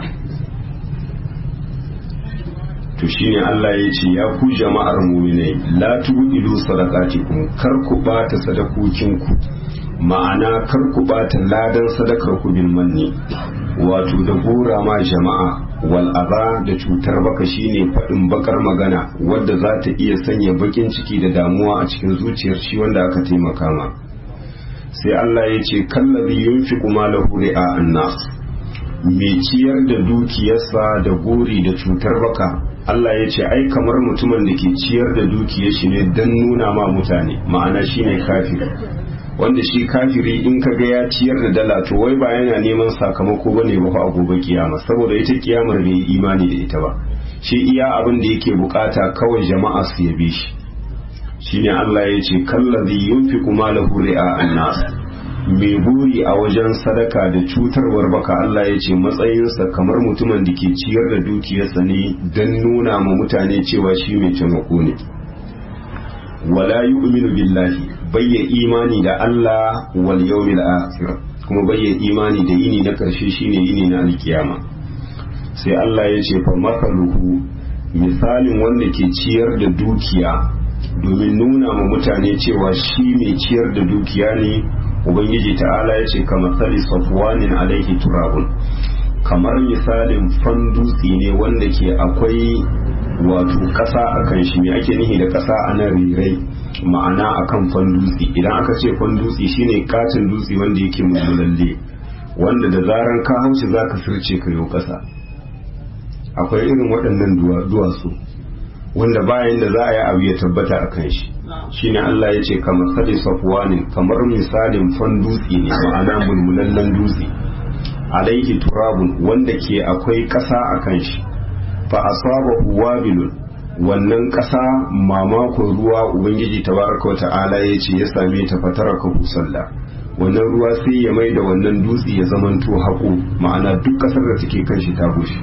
to shine Allah ya ce ya ku jama'ar mu'minai la tubilu sadaqatikum kar ku bata sadakokinku ma'ana kar ku bata ladan sadakar ku bil manni wato da gora ma jama'a wal aba da cutar baka shine faɗin bakar magana wadda za ta iya sanya bakin ciki da damuwa a cikin zuciyar shi wanda aka taimaka ma sai Allah ya ce kallabi yunfiqu malahu ri'a annas mai ciyar da dukiyarsa da gori da cutar baka Allah ya ce ai kamar mutumin da ke ciyar da dukiyar shi ne don nuna ma mutane ma'ana shine kafiri wanda shi kafiri in ka ga ya ciyar da dala to wai ba yana neman sakamako bane ba a gobe kiyama saboda ita kiyamar bai yi imani da ita ba shi iya abin da yake bukata kawai jama'a su yabe shi shine Allah ya ce kallazi yunfiqu malahu ri'a annas mai buri a wajen sadaka da cutarwar baka Allah ya ce matsayinsa kamar mutumin da ke ciyar da dukiyarsa ne don nuna ma mutane cewa shi mai taimako ne wala yu'minu billahi bayya imani da Allah wal yawmil akhir kuma bayya imani da yini na karshe shine yini na alkiyama sai Allah ya ce fa makaluhu misalin wanda ke ciyar da dukiya domin nuna ma mutane cewa shi mai ciyar da dukiya ne ubangiji ta'ala ya ce kamar sali safwanin alaihi turabun kamar misalin fandutse ne wanda ke akwai wato ƙasa a kan shi me ake nihi da ƙasa a nan rirai ma'ana a kan fandutse idan aka ce fandutse shine katin dutse wanda yake mulmulalle wanda da zaran ka haushi za ka sirce ka yau ƙasa akwai irin waɗannan duwatsu wanda bayan da za a yi abu ya tabbata a kan shi shine Allah ya ce kamar sadi safwanin kamar misalin fan dutse ne ma'ana mulmulallen dutse alaihi turabun wanda ke akwai ƙasa a kan shi fa asabahu wabilun wannan ƙasa mamakon ruwa ubangiji tabaraka wa ta'ala ya ce ya same ta fatara ka sallah wannan ruwa sai ya mai da wannan dutse ya zamanto haƙo ma'ana duk ƙasar da take kan shi ta bushe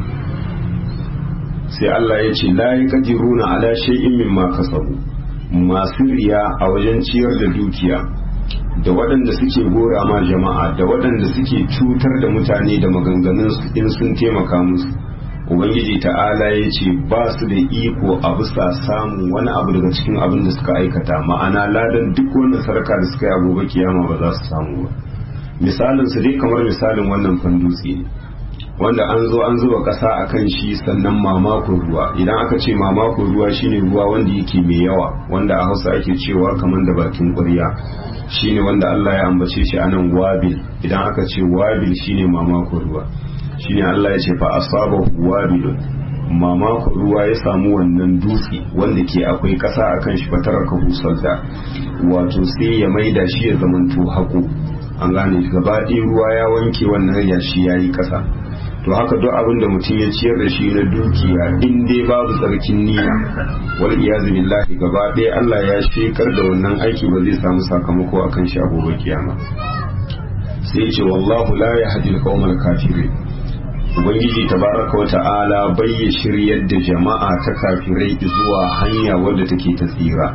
sai Allah ya ce la yaqdiruna ala shay'in mimma kasabu masu riya a wajen ciyar da dukiya da waɗanda suke gora ma jama'a da waɗanda suke cutar da mutane da maganganun su in sun taimaka musu ubangiji ta'ala ya ce ba su da iko a bisa samun wani abu daga cikin abin da suka aikata ma'ana ladan duk wannan sarka da suka yi a gobe kiyama ba za su samu ba misalin su dai kamar misalin wannan fandutse ne wanda an zo an zuba ƙasa a kan shi sannan mamakon ruwa idan aka ce mamakon ruwa shine ruwa wanda yake mai yawa wanda a hausa ake cewa kamar da bakin ƙwarya shine wanda Allah ya ambace shi anan wabil idan aka ce wabil shine mamakon ruwa shine Allah ya ce fa asabahu wabilun mamakon ruwa ya samu wannan dutse wanda ke akwai ƙasa a kan shi fatarar ka da wato sai ya maida shi ya zamanto haƙo an gane gaba ɗaya ruwa ya wanke wannan yashi ya yi ƙasa to haka duk abin da mutum ya ciyar da shi na dukiya in dai babu tsarkin niyya wal iyazu billahi gaba ɗaya Allah ya shekar da wannan aiki ba zai samu sakamako akan shi a gobe kiyama sai ce wallahu la yahdi al kafirin ubangiji tabaraka wa ta'ala bai ya shiryar da jama'a ta kafirai zuwa hanya wadda take ta tsira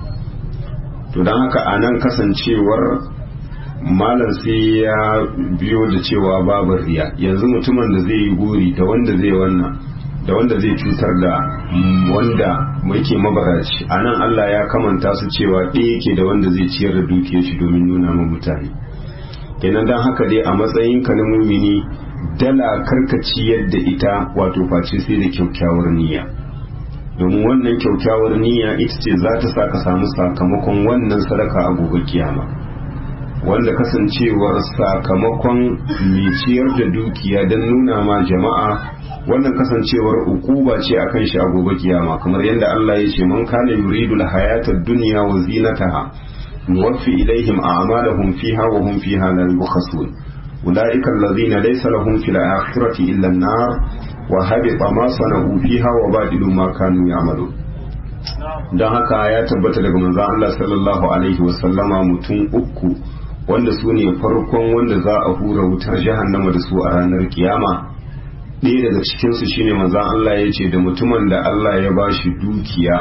to don haka anan kasancewar malam sai ya biyo da cewa babu riya yanzu mutumin da zai yi gori da wanda zai wannan da wanda zai cutar da wanda yake mabaraci a nan Allah ya kamanta su cewa ɗaya yake da wanda zai ciyar da dukiyar shi domin nuna ma mutane kenan don haka dai a matsayin ka na mumini dala karkaci yadda ita wato face sai da kyaukyawar niyya domin wannan kyaukyawar niyya ita ce za ta sa ka samu sakamakon wannan sadaka a gobe kiyama wanda kasancewar sakamakon mai ciyar da dukiya don nuna ma jama'a wannan kasancewar ukuba ce akan shi a gobe kiyama kamar yadda Allah ya ce man kana yuridul hayatad dunya wa zinataha nuwaffi ilaihim a'malahum fiha wa hum fiha la yubkhasun ulaika alladhina laysa lahum fil akhirati illa an-nar wa habita ma sana'u fiha wa badilu ma kanu ya'malun don haka ya tabbata daga manzon Allah sallallahu alaihi wa sallama mutum uku wanda su ne farkon wanda za a hura wutar jahannama da su a ranar kiyama ɗaya daga cikinsu shine manzan Allah ya ce da mutumin da Allah ya ba shi dukiya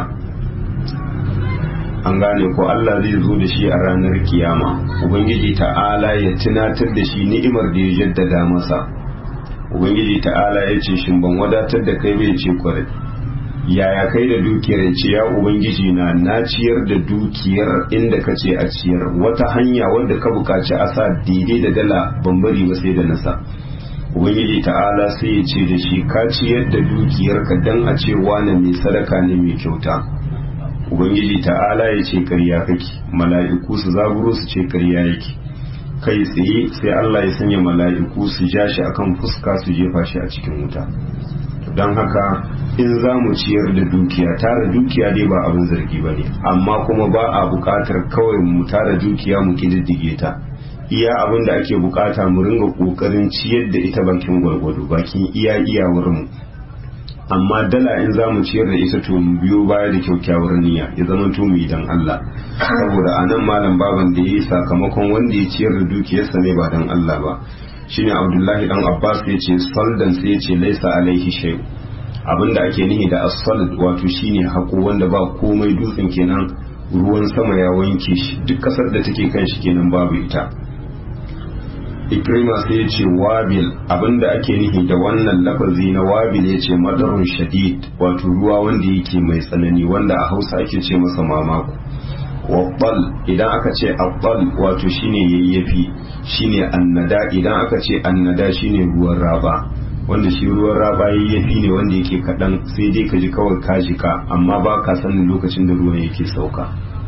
an gane ko Allah zai zo da shi a ranar kiyama ubangiji ta'ala ya tunatar da shi ni'imar da ya jaddada masa ubangiji ta'ala ya ce shin ban wadatar da kai bai ce kwarai yaya kai da dukiyar ya ce ya ubangiji na na ciyar da dukiyar inda ka ce a ciyar wata hanya wadda ka bukaci a sa daidai da dala ban bari ba sai da nasa ubangiji ta'ala sai ya ce da shi ka ciyar da dukiyarka dan a ce wane mai sadaka ne mai kyauta ubangiji ta'ala ya ce karya kake mala'iku su zaburo su ce karya yake kai tsaye sai Allah ya sanya mala'iku su ja shi akan fuska su jefa shi a cikin wuta don haka in za mu ciyar da dukiya tara dukiya dai ba abin zargi ba ne amma kuma ba a buƙatar kawai mu tara dukiya mu kididdige ta iya abin da ake bukata mu ringa ƙoƙarin ciyar da ita bakin gwargwado bakin iya iyawar mu amma dala in za mu ciyar da ita to mu biyo baya da kyaukyawar niyya ya zama to mu idan Allah saboda anan malam baban da yayi sakamakon wanda ya ciyar da dukiyarsa ne ba dan Allah ba shine Abdullahi dan Abbas ya ce saldan sai ya ce laisa alaihi shay abinda ake nihi da as-sald wato shine hako wanda ba komai dutsen kenan ruwan sama ya wanke shi duk kasar da take kan shi kenan babu ita ikrima sai ya ce wabil abinda ake nihi da wannan lafazi na wabil ya ce madarun shadid wato ruwa wanda yake mai tsanani wanda a hausa ake ce masa mamako wabbal idan aka ce abbal wato shine yayyafi shine annada idan aka ce annada shine ruwan raba wanda shi ruwan raba yayyafi ne wanda yake kaɗan sai dai ka ji kawai ka jika amma ba ka sanin lokacin da ruwan yake sauka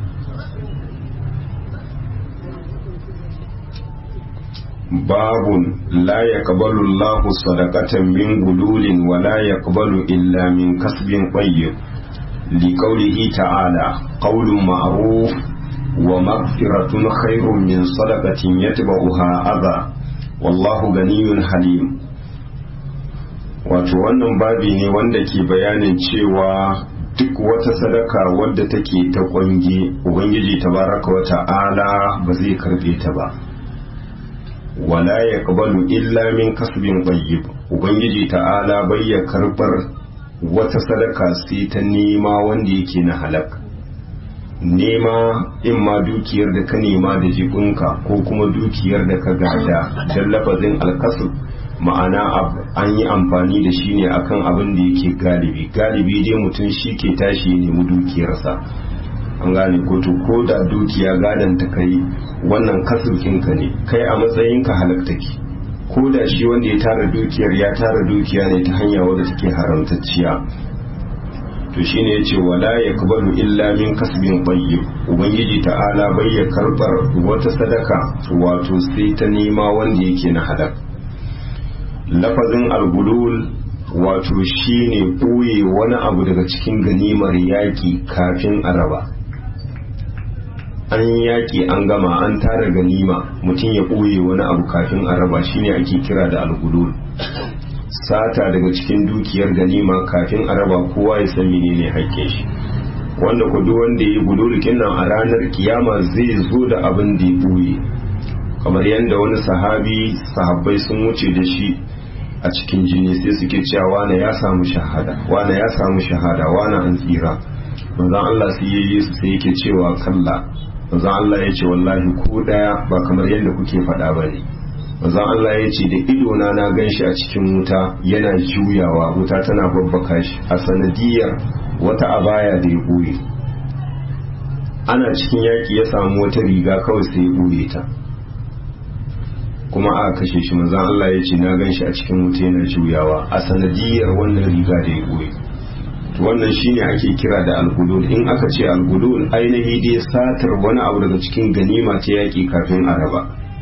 باب لا يقبل الله صدقة من غلول ولا يقبل إلا من كسب طيب لقوله تعالى قول معروف ومغفرة خير من صدقة يتبعها أذى والله غني حليم wato wannan babi ne wanda ke bayanin cewa duk wata sadaka wadda take ta kwange ubangiji tabaraka wa ta'ala ba zai karbe ta ba wala ya kabalu illa min kasbin tayyib ubangiji ta'ala bai ya karbar wata sadaka sai ta nema wanda yake na halak nema in ma dukiyar da ka nema da jibinka ko kuma dukiyar da ka gada don lafazin alkasub ma'ana an yi amfani da shi ne akan abin da yake galibi galibi dai mutum shi ke tashi ya nemi dukiyarsa an gane ko to ko da dukiya gadon ta kai wannan kasirkinka ne kai a matsayinka halakta ke ko da shi wanda ya tara dukiyar ya tara dukiya ne ta hanya wadda take haramtacciya to shine yace wala yakbalu illa min kasbin tayyib ubangiji ta'ala bai ya karbar wata sadaka wato sai ta nema wanda yake na halak lafazin algulul wato shine ɓoye wani abu daga cikin ganimar yaƙi kafin a raba an yaƙi an gama an tara ganima mutum ya ɓoye wani abu kafin a raba shine ake kira da algulul sata daga cikin dukiyar ganima kafin a raba kowa ya san menene haƙƙin shi wanda ku duk wanda ya yi gululukin nan a ranar kiyama zai zo da abin da ya ɓoye kamar yadda wani sahabi sahabbai sun wuce da shi a cikin jini sai suke cewa wane ya samu shahada wane ya samu shahada wane an tsira manzon Allah sai yayi su sai yake cewa kalla manzon Allah ya ce wallahi ko daya ba kamar yadda kuke faɗa ba ne manzon Allah ya ce da ido na na ganshi a cikin wuta yana juyawa wuta tana babbaka shi a sanadiyar wata abaya da ya ɓoye ana cikin yaƙi ya samu wata riga kawai sai ya ɓoye ta kuma aka kashe shi manzon Allah ya ce na gan shi a cikin wuta yana juyawa a sanadiyar wannan riga da ya goyi wannan shine ake kira da algulul in aka ce algulul ainihi dai satar wani abu daga cikin ganima ta yaƙi kafin a raba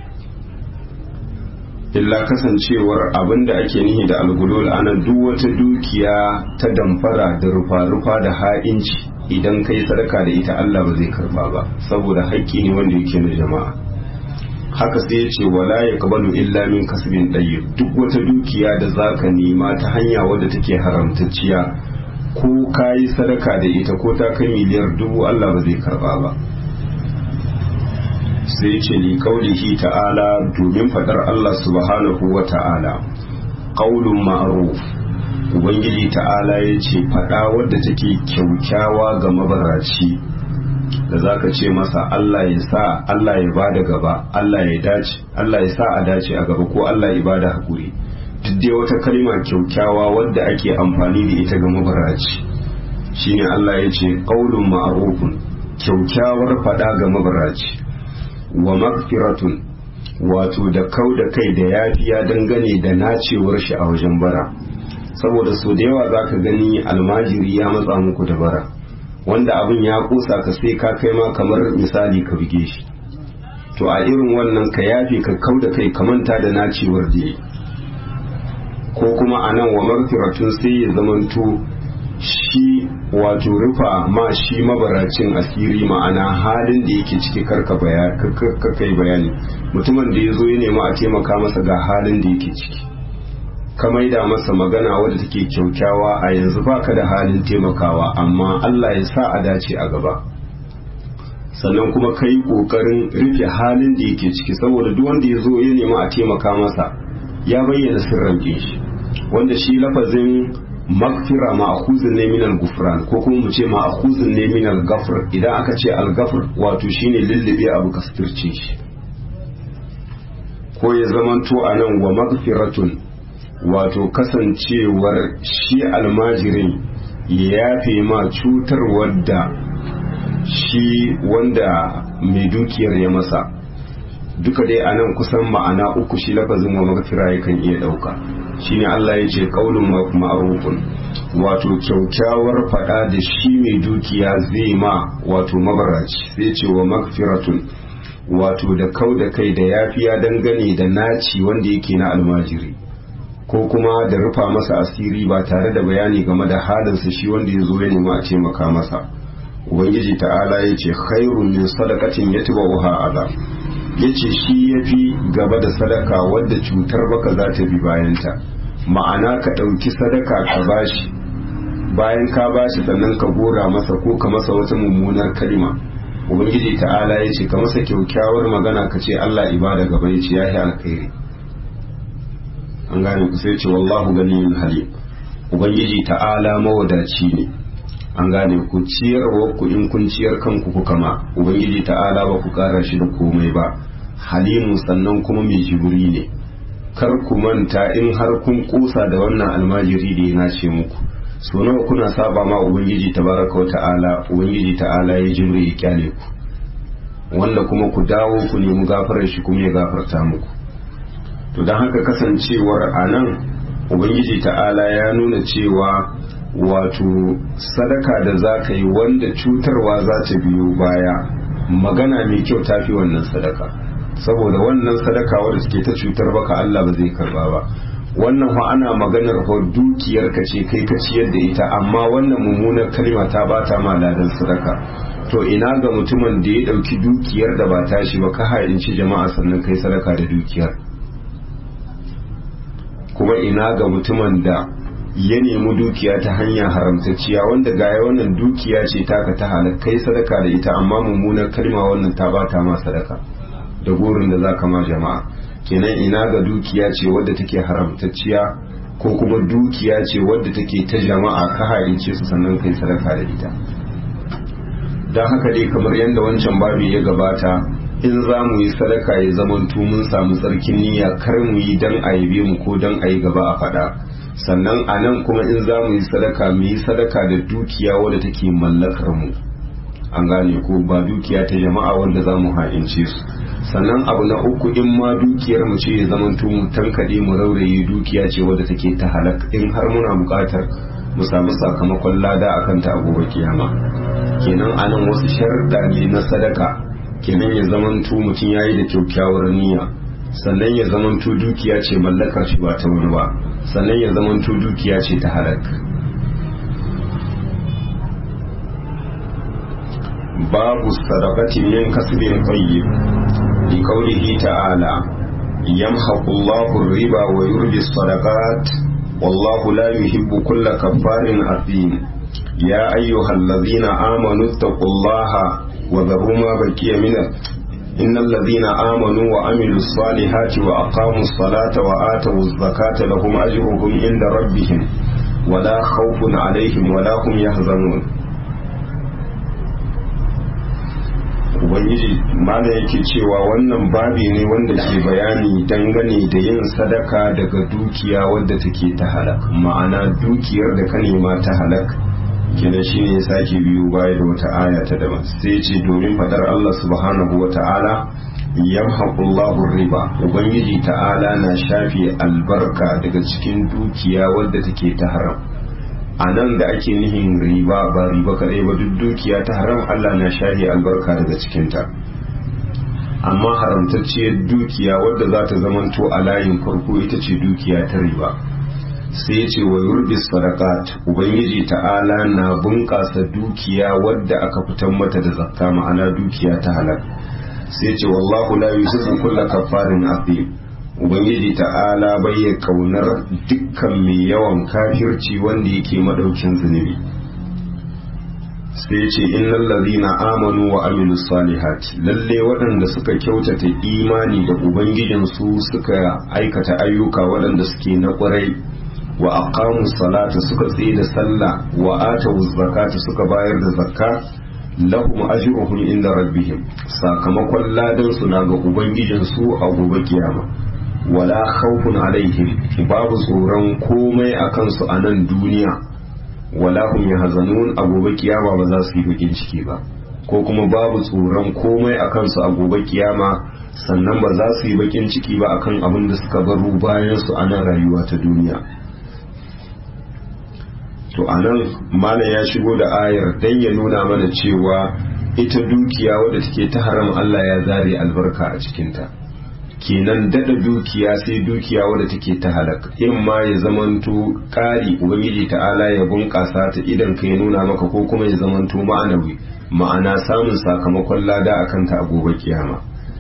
illa kasancewar abin da ake nihi da algulul ana duk wata dukiya ta damfara da rufa-rufa da ha'inci idan kai sadaka da ita Allah ba zai karba ba saboda haƙƙi ne wanda yake na jama'a haka sai ya ce wala ya kabalu illa min kasbin ɗayyib duk wata dukiya da zaka nema ta hanya wadda take haramtacciya ko ka yi sadaka da ita ko ta kai miliyar dubu Allah ba zai karba ba sai ce li kaulihi ta'ala domin fadar Allah subhanahu wa ta'ala qaulun ma'ruf ubangiji ta'ala ya ce fada wadda take kyaukyawa ga mabaraci da zaka ce masa Allah ya sa Allah ya bada gaba Allah ya dace Allah ya sa a dace a gaba ko Allah ya bada hakuri duk dai wata kalma kyaukyawa wadda ake amfani da ita ga mabaraci shine Allah ya ce qaulun ma'rufun kyaukyawar fada ga mabaraci wa magfiratun wato da kau da kai da yafiya dangane da nacewar shi a wajen bara saboda so da yawa zaka gani almajiri ya matsa muku da bara wanda abin ya kusa ka sai ka kai ma kamar misali ka buge shi to a irin wannan ka yafe ka kau da kai ka manta da nacewar da ko kuma a nan wa magfiratun sai ya zamanto shi wato rufa ma shi mabaracin asiri ma'ana halin da yake ciki karka kai bayani mutumin da ya zo ya nema a taimaka masa ga halin da yake ciki ka maida masa magana wadda take kyaukyawa a yanzu baka da halin taimakawa amma Allah ya sa a dace a gaba sannan kuma ka yi ƙoƙarin rufe halin da yake ciki saboda duk wanda ya zo ya nema a taimaka masa ya bayyana sirran shi wanda shi lafazin magfira ma'khuzun ne minal gufran ko kuma mu ce ma'khuzun ne minal gafr idan aka ce al-gafr wato shine lullube abu kastirce shi ko ya zamanto anan wa magfiratun wato kasancewar shi almajirin ya yafe ma cutar wadda shi wanda mai dukiyar ya masa duka dai anan kusan ma'ana uku shi lafazin wa magfira yakan iya dauka shine Allah ya ce qaulun ma'rufun wato kyaukyawar fada da shi mai dukiya zai ma wato mabaraci sai ce wa magfiratun wato da kau da kai da yafiya dangane da naci wanda yake na almajiri ko kuma da rufa masa asiri ba tare da bayani game da halinsa shi wanda ya zo ya nemi a taimaka masa ubangiji ta'ala ya ce khairun min sadaqatin yatba'uha azab ya ce shi ya fi gaba da sadaka wadda cutar baka za ta bi bayanta ma'ana ka ɗauki sadaka ka bashi bayan ka bashi sannan ka gora masa ko ka masa wata mummunar kalima ubangiji ta'ala ya ce ka masa kyaukyawar magana ka ce allah ibada gaba ya ce ya yi alkhairi an gane ku sai ce wallahu ganiyun halim ubangiji ta'ala mawadaci ne an gane ku ciyarwa ku in kun ciyar kanku ku kama ubangiji ta'ala ba ku kara shi da komai ba halimu sannan kuma mai jiburi ne kar ku manta in har kun kusa da wannan almajiri da ya nace muku so nawa kuna saba ma ubangiji tabaraka wa ta'ala ubangiji ta'ala ya jimri ya kyale ku wanda kuma ku dawo ku nemi gafarar shi kuma ya gafarta muku to don haka kasancewar a nan ubangiji ta'ala ya nuna cewa wato sadaka da za ka yi wanda cutarwa za ta biyo baya magana mai kyau ta fi wannan sadaka saboda wannan sadaka wadda suke ta cutar baka Allah ba zai karba ba wannan fa ana maganar fa dukiyar ka ce kai ka ciyar da ita amma wannan mummunar kalma ta bata ma ladan sadaka to ina ga mutumin da ya dauki dukiyar da ba tashi ba ka hayanci jama'a sannan kai sadaka da dukiyar kuma ina ga mutumin da ya nemi dukiya ta hanya haramtacciya wanda gaya wannan dukiya ce taka ta halar kai sadaka da ita amma mummunar kalma wannan ta bata ma sadaka da gurin da zaka ma jama'a kenan ina ga dukiya ce wadda take haramtacciya ko kuma dukiya ce wadda take ta jama'a ka harince su sannan kai sadaka da ita don haka dai kamar yadda wancan babu ya gabata in za mu yi sadaka ya zamanto mun samu tsarkin niyya kar mu yi dan a yabe mu ko dan a yi gaba a faɗa sannan a nan kuma in za mu yi sadaka mu yi sadaka da dukiya wadda take mallakar mu an gane ko ba dukiya ta jama'a wanda za mu ha'ince su sannan abu na uku in ma dukiyar mu ce ya zama mu tankaɗe mu rauraye dukiya ce wadda take ta halak in har muna buƙatar mu samu sakamakon lada akan ta a gobe kiyama kenan anan wasu sharuɗa ne na sadaka kenan ya zamanto mutum ya yi da kyakkyawar niyya sannan ya zamanto dukiya ce mallakar shi ba ta wani ba sannan ya zamanto dukiya ce ta halak babu sadaqati min kasbin tayyib li qawlihi ta'ala yamhaqu Allahu ar-riba wa yurbi as-sadaqat wallahu la yuhibbu kulla kaffarin athim ya ayyuhalladhina amanu ittaqullaha wa dharu ma baqiya min إن الذين آمنوا وعملوا الصالحات وأقاموا الصلاة وآتوا الزكاة لهم أجرهم عند ربهم ولا خوف عليهم ولا هم يحزنون Ubangiji mana yake cewa wannan babi ne wanda ke bayani dangane da yin sadaka daga dukiya wadda take ta halak ma'ana dukiyar da ka nema ta halak kenan shine ya sake biyu baya da wata aya ta daban sai ce domin fadar Allah subhanahu wa ta'ala yamhaqullahu riba ubangiji ta'ala na shafe albarka daga cikin dukiya wadda take ta haram a nan da ake nihin riba ba riba kadai ba duk dukiya ta haram Allah na shafe albarka daga cikinta amma haramtacciyar dukiya wadda za ta zamanto a layin farko ita ce dukiya ta riba sai ya ce wa yurbi sadaqat ubangiji ta'ala na bunƙasa dukiya wadda aka fitar mata da zakka ma'ana dukiya ta halal sai ya ce wallahu la yuhibbu kulla kaffarin athim ubangiji ta'ala bai ya kaunar dukkan mai yawan kafirci wanda yake madaukin zunubi sai ya ce innal ladhina amanu wa amilus salihat lalle waɗanda suka kyautata imani da ubangijinsu suka aikata ayyuka waɗanda suke na ƙwarai wa aqamu salata suka tsaye da sallah wa atu zakata suka bayar da zakka lahum ajruhum inda rabbihim sakamakon ladan su na ga ubangijin su a gobe kiyama wala khawfun alaihim babu tsoron komai akan su a nan duniya wala hum yahzanun a gobe kiyama ba za su yi bakin ciki ba ko kuma babu tsoron komai akan su a gobe kiyama sannan ba za su yi bakin ciki ba akan abin da suka baro bayan su a nan rayuwa ta duniya to anan malam ya shigo da ayar dan ya nuna mana cewa ita dukiya wadda take ta haram Allah ya zare albarka a cikinta kenan dada dukiya sai dukiya wadda take ta halak in ma ya zamanto ƙari ubangiji ta'ala ya bunƙasa ta idan ka ya nuna maka ko kuma ya zamanto ma'anawi ma'ana samun sakamakon lada akan ta a gobe kiyama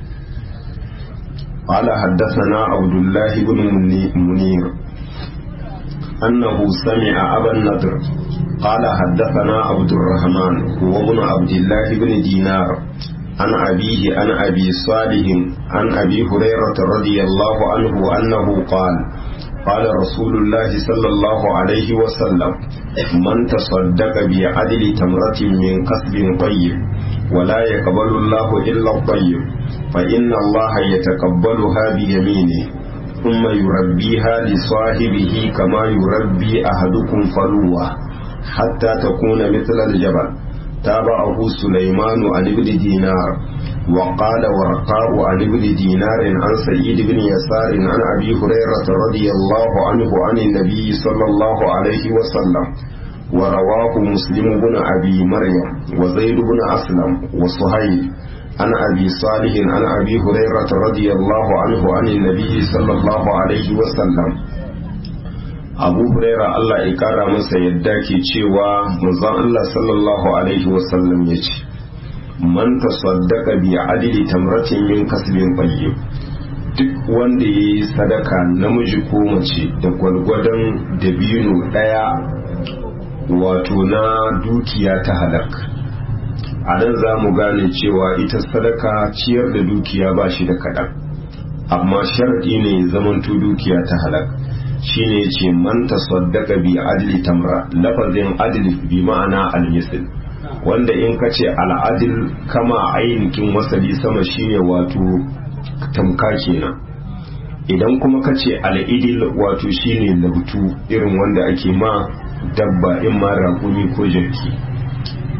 قال حدثنا عبد الله بن منير أنه سمع أبا النضر قال حدثنا عبد الرحمن هو ابن عبد الله بن دينار عن أبيه عن أبي صالح عن أبي هريرة رضي الله عنه أنه قال قال رسول الله صلى الله عليه وسلم من تصدق بعدل تمرة من كسب طيب ولا يقبل الله إلا الطيب فإن الله يتقبلها بيمينه ثم يربيها لصاحبه كما يربي أحدكم فلوة حتى تكون مثل الجبل تابعه سليمان عن ابن دينار وقال ورقاء عن ابن دينار عن سيد بن يسار عن أبي هريرة رضي الله عنه عن النبي صلى الله عليه وسلم ورواه مسلم بن أبي مريم وزيد بن أسلم وصهيب عن أبي صالح عن أبي هريرة رضي الله عنه عن النبي صلى الله عليه وسلم abu huraira Allah ya kara masa yadda ke cewa manzon Allah sallallahu alaihi wasallam ya ce man tasaddaqa bi adli tamratin min kasbin tayyib duk wanda ya yi sadaka namiji ko mace da gwalgwadon dabino daya wato na dukiya ta halak a nan za mu gane cewa ita sadaka ciyar da dukiya ba shi da kaɗan amma sharaɗi ne zamanto dukiya ta halak shine ce man tasaddaqa bi adli tamra lafazin adli bi ma'ana al-misl wanda in ka ce al-adl kama ainihin wasali sama shine wato tamka kenan idan kuma ka ce al-idil wato shine labtu irin wanda ake ma dabba in ma raƙumi ko jirki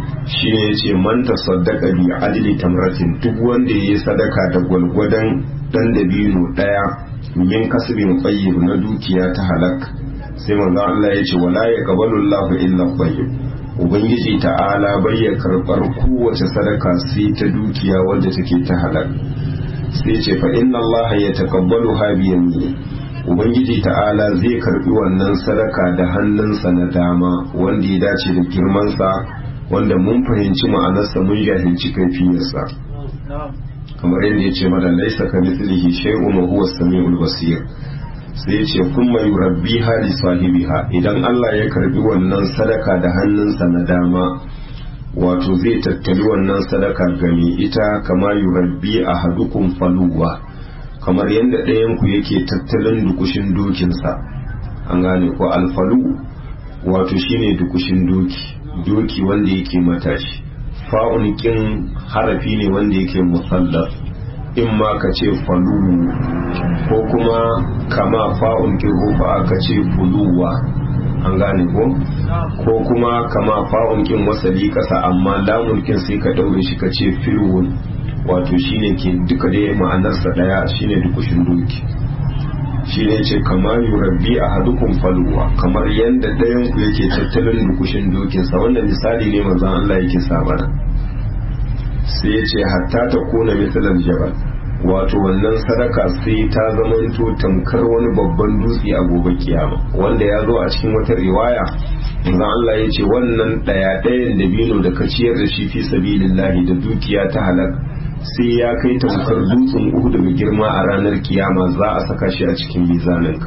shine yace man tasaddaqa bi adli tamratin duk wanda yayi sadaka da gwalgwadon dan dabino daya min kasbin tayyib na dukiya ta halak sai manzo Allah yace wala yaqbalu Allahu illa tayyib ubangiji ta'ala bai ya karbar kowace sadaka sai ta dukiya wanda take ta halak sai ce fa inna Allah ya taqabbalu ha bi yamini ubangiji ta'ala zai karbi wannan sadaka da hannunsa na dama wanda ya dace da girmansa wanda mun fahimci ma'anarsa mun jahilci kaifiyarsa kamar yadda ya ce mana laisa ka mithlihi shay'un wa huwa as-sami'ul basir sai ya ce kuma yurabbiha li sahibiha idan Allah ya karbi wannan sadaka da hannunsa na dama wato zai tattali wannan sadaka ga mai ita kama yurabbi ahadukum faluwa kamar yadda ɗayan ku yake tattalin dukushin dokinsa an gane ko alfalu wato shine dukushin doki doki wanda yake matashi fa'un kin harafi ne wanda yake musallaf in ma ka ce falu ko kuma kama fa'un kin rufa ka ce fuluwa an gane ko ko kuma kama fa'un kin wasali kasa amma lamun kin sai ka daure shi ka ce filwun wato shine ke duka dai ma'anarsa daya shine dukushin doki shine ce kama yurabbi a hadukun faluwa kamar yadda ɗayan ku yake tattalin dukushin dokinsa wannan misali ne manzon Allah yake sabana sai ya ce hatta ta kuna misalan jabal wato wannan sadaka sai ta zamanto tamkar wani babban dutse a gobe kiyama wanda ya zo a cikin wata riwaya manzon Allah ya ce wannan ɗaya ɗayan dabino da ka ciyar da shi fi sabilillahi da dukiya ta halak sai ya kai tamkar dutsen uku daga girma a ranar kiyama za a saka shi a cikin mizaninka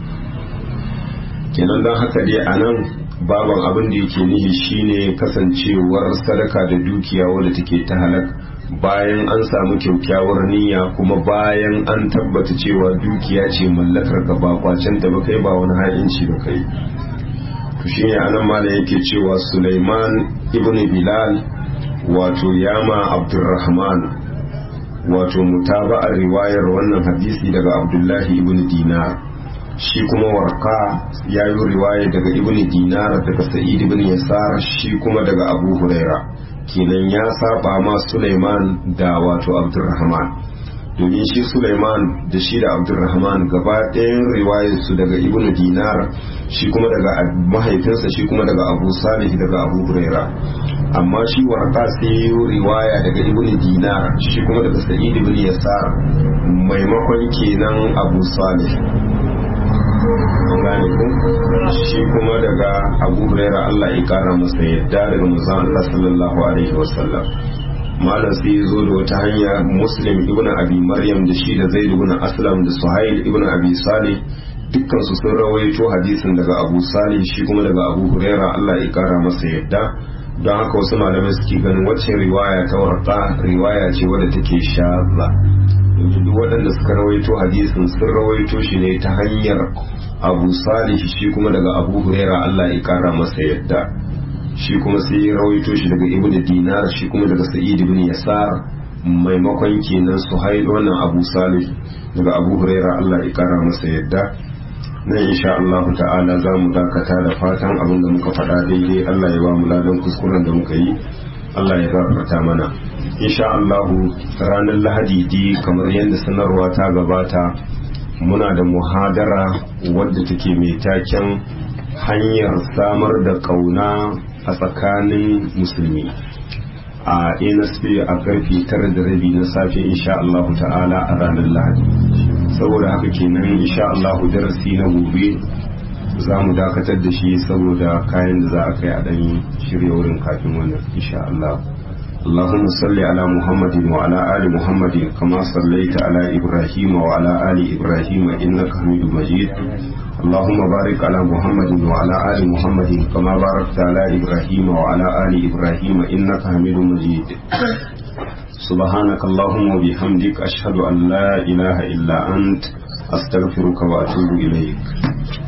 kenan don haka dai a nan baban abin da yake nihi shine kasancewar sadaka da dukiya wadda take ta halak bayan an samu kyaukyawar niyya kuma bayan an tabbata cewa dukiya ce mallakar ka ba kwacen ta ba kai ba wani ha'inci ba kai to shine anan malam yake cewa Sulaiman ibn Bilal wato yama Abdurrahman wato mutaba'ar riwayar wannan hadisi daga Abdullahi ibn Dinar shi kuma warka ya yi riwaya daga ibn Dinar daga Sa'id ibn Yasar shi kuma daga Abu Huraira kenan ya saba ma Sulaiman da wato Abdurrahman domin shi Sulaiman da shi da Abdurrahman gaba ɗayan riwayar su daga ibn Dinar shi kuma daga mahaifinsa shi kuma daga Abu Salih daga Abu Huraira amma shi warqa sai yi riwaya daga ibn dinar shi kuma daga sa'id ibn yasar maimakon kenan abu salih gane ku shi kuma daga abu huraira Allah ya kara masa yadda daga manzon Allah sallallahu alaihi wasallam malam sai ya zo da wata hanya muslim ibn abi maryam da shi da zaid ibn aslam da suhail ibn abi salih dukkan su sun rawaito hadisin daga abu salih shi kuma daga abu huraira Allah ya kara masa yadda don haka wasu malamai suke ganin wacce riwaya ta warta riwaya ce wadda take shaza yanzu duk waɗanda suka rawaito hadisin sun rawaito shi ne ta hanyar abu salih shi kuma daga abu huraira allah ya kara masa yadda shi kuma sai ya rawaito shi daga ibn dinar shi kuma daga sa'id ibn yasar maimakon kenan suhail wannan abu salih daga abu huraira allah ya kara masa yadda nan insha Allah ta'ala za mu dakata da fatan abin da muka faɗa daidai Allah ya ba mu ladan kuskuren da muka yi Allah ya gafarta mana insha Allah ranar Lahadi di kamar yadda sanarwa ta gabata muna da muhadara wadda take mai taken hanyar samar da kauna a tsakanin musulmi a NSP a karfe tara da rabi na safe insha Allah ta'ala a ranar Lahadi saboda haka kenan insha Allah darasi na gobe za mu dakatar da shi saboda kayan da za a kai a ɗan shirya wurin kafin wannan insha Allah اللهم صل على محمد وعلى آل محمد كما صليت على إبراهيم وعلى آل إبراهيم إنك حميد مجيد اللهم بارك على محمد وعلى آل محمد كما باركت على إبراهيم وعلى آل إبراهيم إنك حميد مجيد سبحانك اللهم وبحمدك أشهد أن لا إله إلا أنت أستغفرك وأتوب إليك